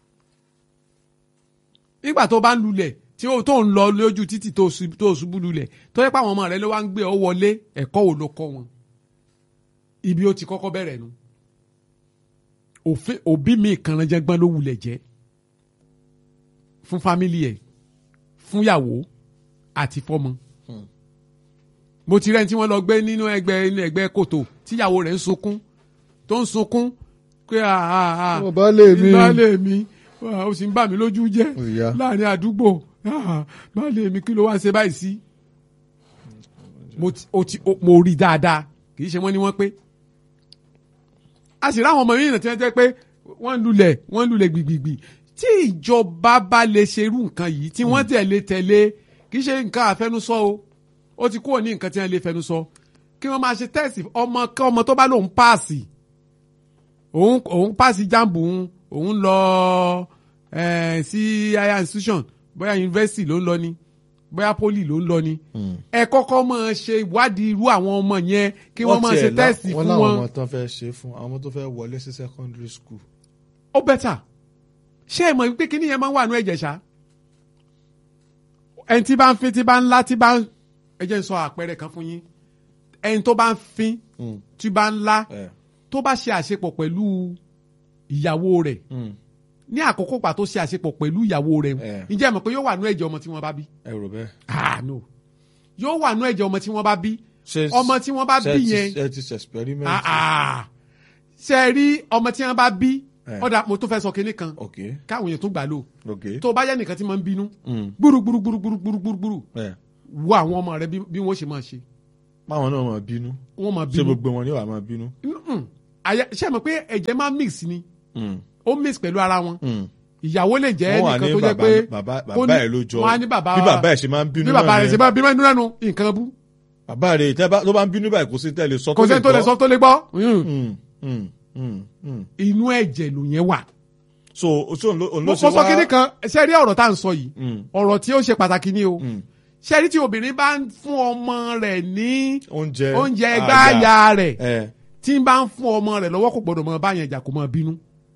nígbà tó bá ń lulẹ̀ tí ó tó ń lọ lójú títì tó ṣu- tó ṣubú lulẹ̀ tó yẹ pé àwọn ọmọ rẹ̀ ló wá ń gbé ọ wọlé ẹ̀kọ́ wo ló kọ́ wọn ibi ó ti kọ́kọ́ bẹ̀rẹ̀ nu òfin òbí mi kànáńjẹ́gbọ́n ló wulẹ̀ jẹ́ fún fámìlì ẹ̀ fún yàwó àti fọ́mọ. mo ti rẹ́ni tí wọ́n lọ gbé nínú ẹgbẹ́ inú ẹgbẹ́ kòtò tíyàwó rẹ̀ ń sunkún tó ń sunkún pé àà
Ọmọ baálé mi.
baálé mi ah, ó sì ń bà mí lójú jẹ́
Ó yá.
láàrin àdúgbò ah, baálé mi kí ló wá ń ṣe báyìí sí. mo ti- ó ti- ó- mo rí i dáadáa kì í ṣe wọ́n ní wọ́n pé a sì ráwọn ọmọ yìí náà tí wọ́n jẹ́ pé wọ́n ń lulẹ̀ wọ́n ń lulẹ̀ gbìgbìgbì tí ìjọba bá lè ṣerú nǹkan yìí tí wọ́n tẹ̀lé tẹ̀lé kì í ṣe nǹkan àfẹnusọ o ó ti kúrò ní nǹkan tí wọ́n lè fẹnusọ kí wọ́n máa ṣe tẹ́sì ọmọ kí ọmọ tó bá lòun páàsì òun òun páàsì jáàmù òun òun lọ eh, sí higher institution bóyá yunifásitì ló ń lọ ni bóyá poli ló ń lọ ni ẹ kọ́kọ́ máa ṣe ìwádìí irú àwọn ọmọ yẹn kí wọ́n máa ṣe tẹ́sì
wọ́n
fún
láwọn
wọn
ọmọ tán fẹ́ ṣe fún àwọn ọmọ tó fẹ́ wọlé sí secondary school.
ó bẹ́tà ṣé ẹ mọ̀ wípé kíní yẹn máa ń wà ní ẹ̀jẹ̀ ṣá ẹni tí bá ń fin tí bá ń lá tí bá ń ẹ jẹ́ n sọ àpẹẹrẹ kan fún yín ẹni tó bá ń fin
Mm.
tí bá ń lá
ẹ
tó bá ṣe àṣepọ̀ pẹ̀lú ìyàwó rẹ̀
mm.
ní àkókò pàtó ṣe àṣepọ̀ pẹ̀lú ìyàwó rẹ̀
Eh.
ǹjẹ́ ẹ mọ̀ pé yóò wà ní ẹ̀jẹ̀ ọmọ tí wọ́n bá bí
ẹ rò bẹ́ẹ̀.
ah no yóò wà ní ẹ̀jẹ̀ ọmọ tí wọ́n bá bí
Ṣé-
ọmọ tí wọ́n bá
ṣé
bí
ti-
yẹn
ẹ ti ṣe experiment.
ah ah ṣe rí ọmọ tí wọ́n bá bí
Eh.
ọ̀dà mo tún fẹ́ sọ kinní kan
ok
káwọn èèyàn tún gbà lò
ok.
tó bá yẹ nìkan tí máa ń bínú
Mm.
gbúrúgbúrúgbúrúgbúrúgbúrú
ẹ
wo àwọn ọmọ rẹ bí bí wọ́n ṣe máa ṣe
báwọn náà máa bínú
wọ́n máa
ṣé
bínú
gbogbo wọn ni wàá máa bínú.
Mm-mm. Àyà- ṣé ẹ mọ̀ pé ẹ̀jẹ̀ máa mix ni
Mm.
ó mix pẹ̀lú ara wọn
Mm.
ìyàwó lè jẹ́
wọ́n wà
nìkan
ní
tó jẹ́
bàbá
pé
bàbá
kó
bàbá
ní-
ẹ̀ ló jọ
wọ́n á ní bàbá
bí bàbá ẹ̀ ṣe máa ń bínú
bí bàbá
náà
rẹ̀ ṣe
yẹn.
máa bínú ẹnu lẹ́nu nǹkan bú
bàbá rẹ̀ tẹ́ bá- tó bá ń bínú báyìí kò sí tẹ́lẹ̀ sọ
kò sẹ́ni tó lè sọ tó lè gbọ́
Mm, mm, mm, mm.
inú ẹ̀jẹ̀ ló yẹn wà.
so so òun ló òun
mo
ló
sọ
ṣe wá.
kínní kan ṣe rí ọ̀rọ̀ tá à ń sọ yìí
Mm,
ọ̀rọ̀ tí ó ṣe pàtàkì ni o
mm.
ṣe rí tí obìnrin bá ń fún ọmọ rẹ̀ ní
oúnjẹ
oúnjẹ gbáàyà rẹ̀
ẹ
tí ń bá ń fún ọmọ rẹ̀ lọ́wọ́ kò gbọ́dọ̀ mọ báyẹn jà kó mọ bínú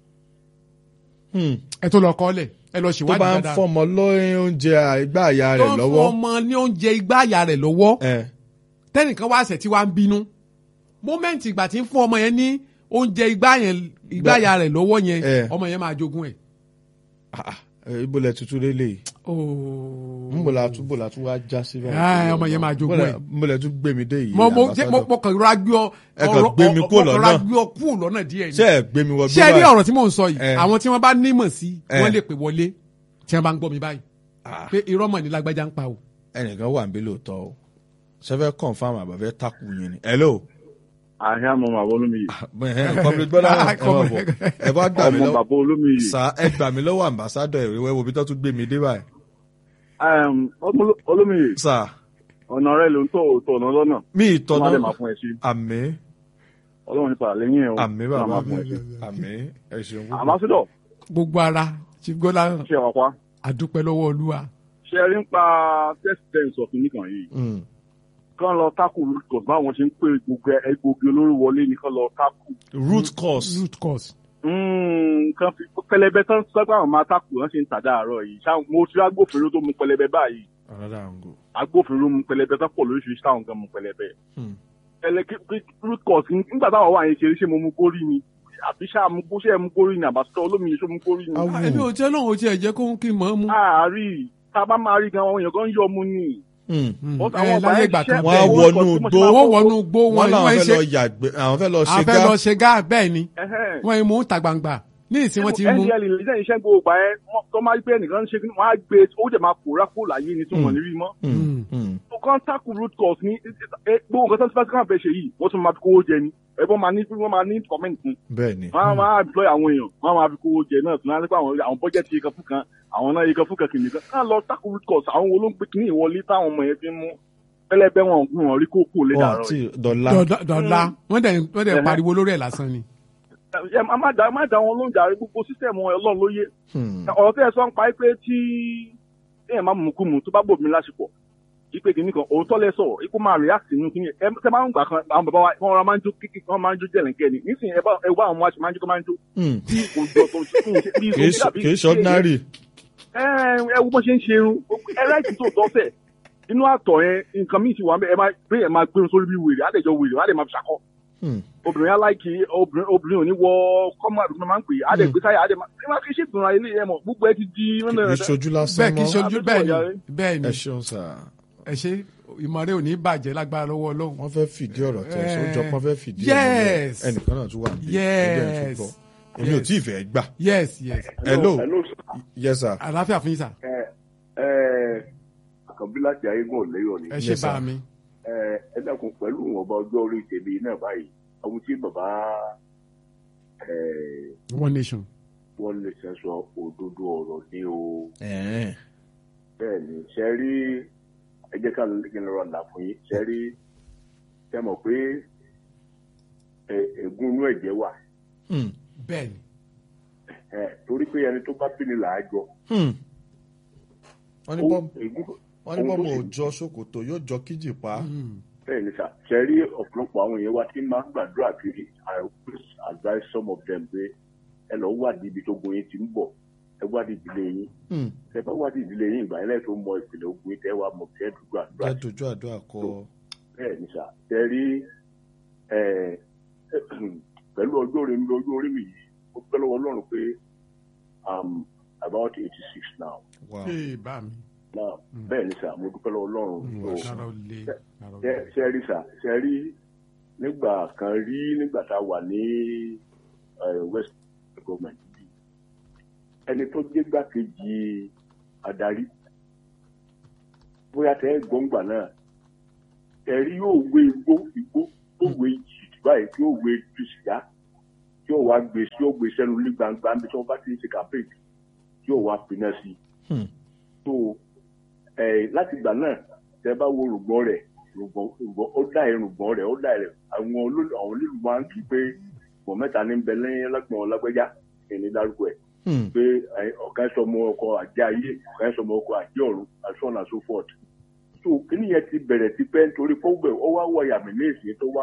Hmm.
ẹ tó lọ kọ́lẹ̀ ẹ lọ
tó
ṣèwádìí
bá ń
dáadáa
fọmọ lóyún oúnjẹ ìgbà àyà
tó
rẹ̀
ń fún
lọ́wọ́
ọmọ ní oúnjẹ igbáàyà rẹ̀ lọ́wọ́
ẹ
tẹ́nìkan wá ṣẹ̀ tí wá ń bínú mómẹ́ǹtì ìgbà tí ń fún ọmọ yẹn ní oúnjẹ igbáàyà rẹ̀ lọ́wọ́ yẹn
Eh.
ọmọ yẹn máa jogún ẹ̀.
ah, ah, ẹ, ibo lẹ tutù lélẹ̀
Ooo.
nbọ la tún bọ la tún wá já sí báyìí.
Ah, ọmọ yẹn máa jogún
Nbọ lẹ-
ẹ̀.
nbọ lẹ tún gbé mi dé yìí.
mo mo jẹ mo
ambassador.
mo kàn rọra gbé ọ
Ẹ kàn gbé mi kúrò
mo kàn
lọ́nà.
rọra gbé ọ kúrò lọ́nà díẹ̀ ni.
ṣé ẹ gbé mi wọ
ṣé ẹ rí
báyìí?
ọ̀rọ̀ tí mò ń sọ yìí
Eh.
àwọn tí wọ́n bá nímọ̀ sí
Eh.
wọ́n lè pè wọlé tí wọ́n bá ń gbọ́ mi báyìí
Ah,
pé irọ́ mọ̀ ní lágbájá ń pa o.
ẹnìkan wà níbí lóòótọ́ o sẹfẹ confam àbàfẹ takù yín ni hello.
àyà mọ bàbá olómiyè
kọ́mílẹ̀ gbọ́dọ̀ ẹ máa bọ̀ ẹ bá gbà mí
ọmọ
lọ́wọ́
bàbá olómiyè
sá ẹ gbà mí lọ́wọ́ ambassador ìwé wo bí tó tún gbé mi dé báyìí.
Em, ọmọ olómiyè
sá
ọ̀nà rẹ ló ń tọ̀ òótọ́ ọ̀nà lọ́nà
mi
wọ́n á lè
ìtọ́nà
máa fún ẹ sí
àmì
ọlọ́run nípa lẹ́yìn ẹ̀ o
àmì
wọ́n á
bàbá
máa fún ẹ sí.
àmì ẹ ṣeun púpọ̀.
àmásídọ̀
gbogbo ara chief gola
ṣe wà pa
àdúpẹ́ lọ́wọ́ olúwa.
ṣe rí ń pa test tense ọ̀fìn nìkan yìí
Mm,
kán lọ tákù root cause báwọn ṣe ń pè gbogbo egbògi olóró wọlé ní kán lọ tákù.
root cause
root cause.
nǹkan fi pẹlẹbẹ tán sọgbà àwọn máa tákù wọn ṣe ń tàdá àárọ̀ yìí ṣá mo ti rí agbófinró tó mu pẹlẹbẹ báyìí
another angle.
agbófinró mu pẹlẹbẹ tán pọ̀ lóríṣiríṣi táwọn gan mu pẹlẹbẹ.
Hmm.
ẹlẹ kí kí root cause nígbà táwọn wà yẹn ṣe ṣé mo mu górí ni
àbí ṣáà mú kó ṣe é mú kórìí ní àbátọ́ olómi ṣó mú kórìí ní.
Awu.
ẹbí ò tí ọlọ́run ò tiẹ̀ jẹ́ kó ń kí n mọ̀ ọ́ mu.
àárí tá a bá máa rí gan àwọn èèyàn kan ń yọ mu ni.
Hmm.
Mm.
But
ẹ
àwọn ọba
láyé
yẹn
ìgbà kan
ṣiṣẹ́
Wọ́n á
bẹ́ẹ̀
owó
wọnú
ìkọ̀ tí mo ṣe
igbó.
máa
wọ́n wọnú gbó
wọ́n
wọn
làwọn
wọ́n
fẹ́
ṣe
lọ yàgbé àwọn fẹ́ lọ ṣe
àwọn fẹ́
gá
lọ ṣe gá bẹ́ẹ̀ ni
Ẹhẹ́n.
wọ́n yìí mú ta gbangba ní ìsìn wọn ti mú.
ndl iléeṣẹ́ iṣẹ́ gbogbo ìgbà yẹn wọ́n- tó máa gbé ẹnìkan ṣe kí wọ́n á gbé ó dẹ̀ máa pòórá kó láyé ni tí wọ́n ní rí mọ́.
Hmm. Hmm.
tó kàn tackle root cause ní ẹ, gbogbo nǹkan tó ń fẹ́ fẹ́ ṣe yìí wọ́n tún máa fi kówó jẹ ni ẹ̀bọ́n máa ní wọ́n máa ní comment fún
bẹ́ẹ̀ ni
wọ́n á máa employ àwọn èèyàn wọ́n á máa fi kówó jẹ náà tún á nípa àwọn àwọn budget yìí kan fún kan àwọn náà yìí kan fún kan kìnìún kan ká lọ tackle root cause àwọn wo ló ń gbé kíní ìwọlé táwọn ọmọ yẹn fi ń mú pẹlẹbẹ wọn gún wọn rí kókó lé
wọn
dàrọ
àti
yìí.
dọ̀la
Dọ̀dọ̀- dọ̀la wọ́n dẹ̀ wọ́n dẹ̀
Ẹhẹ́.
pariwo lórí ẹ̀ lásán ni.
ẹ má má dá má dá wọn lóúnjẹ àrí gbogbo sísẹ̀mù ọlọ́run ló yé
Hmm.
ọ̀rọ̀ tẹ́ ẹ sọ ń pa pé tí èèyàn máa mú kú mu tó bá bò mí lásìkò ipe kìíní kan òótọ́ lẹ sọ ikú máa react nínú kìíní ẹ tẹ máa ń gbà kan àwọn bàbá wa wọn ra máa ń jó kíkì wọn máa ń jó jẹ̀lẹ̀kẹ́ ni nísìnyí ẹ bá ẹ wá àwọn aṣọ máa ń jó tó máa ń jó
Hmm.
bí kò jọ tó ṣe kí n ṣe bí
kì í ṣe- kì í ṣe ordinary
ẹ ẹ wo bó ṣe ń ṣe irun ẹ láìsí tó tọ́ fẹ̀ inú àtọ̀ yẹn nǹkan míì ti wà mẹ́ ẹ máa pé ẹ máa gbé sórí bí wèrè àdẹ̀jọ wèrè àdẹ̀ máa fi ṣàkọ́
Hmm.
obìnrin aláìkí obìnrin obìnrin ò ní wọ kọ́mọ àdúgbò máa ń pè é àdẹ̀ gbé sáyà àdẹ̀ máa ẹ máa fi ṣètò ilé ẹ mọ̀ gbogbo ẹ ti di
kì í ṣojú lásán
bẹ́ẹ̀ kì í
mọ́
ṣojú
Àbí
bẹ́ẹ̀
sọ̀rọ̀
ni bẹ́ẹ̀ ni
ẹ ṣeun sà
ẹ ṣe ìmọ̀rẹ́ ò ní bàjẹ́ lágbára lọ́wọ́ ọlọ́run.
wọ́n fẹ́ fìdí ọ̀rọ̀ tẹ̀
Eh,
sójọ́ pọ́n fẹ́ fìdí ẹ̀ múlẹ̀.
yes.
ẹnìkan náà tún wà níbí
Yes.
ẹgbẹ́ ẹ̀ tún gbọ́ èmi ò
Yes.
tí ì fẹ́ gbà
yes yes
hello
hello sir.
yes sir
àlàáfíà fún yín sà
ẹ ẹ àkànbí láti ayégun ọ̀lẹ́yọ̀ ni
ẹ ṣe
Yes,
bá
sir.
mi.
ẹ ẹ dákun pẹ̀lú ìwọ̀nba ọjọ́ orí tèmi náà báyìí ohun tí bàbá ẹ
one nation.
wọ́n lè ṣe sọ òdodo ọ̀rọ̀ ní o
Ẹ̀ẹ́n.
bẹ́ẹ̀ ni ṣe rí ẹ jẹ́ ká kí n lọ́rọ̀ là fún yín ṣe rí ṣe mọ̀ pé ẹ ègún inú ẹ̀jẹ̀ wà
Hmm.
bẹ́ẹ̀ ni
ẹ torí pé ẹni tó bá bí ni là á jọ
Hmm. wọ́n ní
Ó-
bọ́m-
ègún
wọ́n ní
ohun tó
bọ́mọ
sì-
òòjọ́ ṣòkòtò yóò jọ kíjì pa
Mm.
bẹ́ẹ̀ ni sà ṣe rí ọ̀pọ̀lọpọ̀ àwọn èèyàn wa tí máa ń gbàdúrà kiri I always advise some of them pé ẹ lọ wádìí ibi tó gun yín ti ń bọ̀ ẹ wádìí ìdílé yín
Hmm.
ẹ bá wádìí ìdílé yín ìgbà yẹn lẹ́yìn tó mọ ìpìlẹ̀ ogun yín tẹ́ wàá mọ̀ tẹ́ dùdú àdúrà
jẹ́ dojú àdúrà kọ
bẹ́ẹ̀ ni sà ṣe rí ẹ pẹ̀lú ọjọ́ orí mi ọjọ́ orí mi yìí ó pẹ́ lọ́wọ́ Ọlọ́run pé I'm about eighty six now
wow
ee bá mi.
now bẹ́ẹ̀ ni sà mo dúpẹ́ lọ́wọ́ Ọlọ́run so
kára ó le kára ó
ṣe
le.
ṣe rí sà ṣe rí nígbà kan rí nígbà tá a wà ní eh, west government bí ẹni tó jẹ́ gbàkejì adarí bóyá tẹ ẹ gbọǹgbà náà ẹrí yóò wé igbó igbó yóò wé jìdì báyìí tí yóò wé ju sìgá tí yóò wá gbé tí yóò gbé sẹ́nu ní gbangba níbi tí wọ́n bá ti ń ṣe campaign tí yóò wá pinna sí i
Hmm.
so ẹ láti ìgbà náà tẹ bá wo rògbòn rẹ rògbòn rògbòn ó dá ẹ rògbòn rẹ ó dá ẹ rẹ àwọn olólù àwọn olólù máa ń kí pé bọ̀ mẹ́ta ní bẹ lẹ́yìn lágbọ̀n lágbẹ́já ẹni dárúkọ ẹ̀
Hmm.
pé ẹ, ọ̀kan sọmọ ọkọ àjẹ ayé ọ̀kan sọmọ ọkọ àjẹ ọ̀run and so on and so forth so kíni yẹn ti bẹ̀rẹ̀ tipẹ́ nítorí fọ́gbẹ̀ ó wá wọ yàmì ní ìsìn tó wá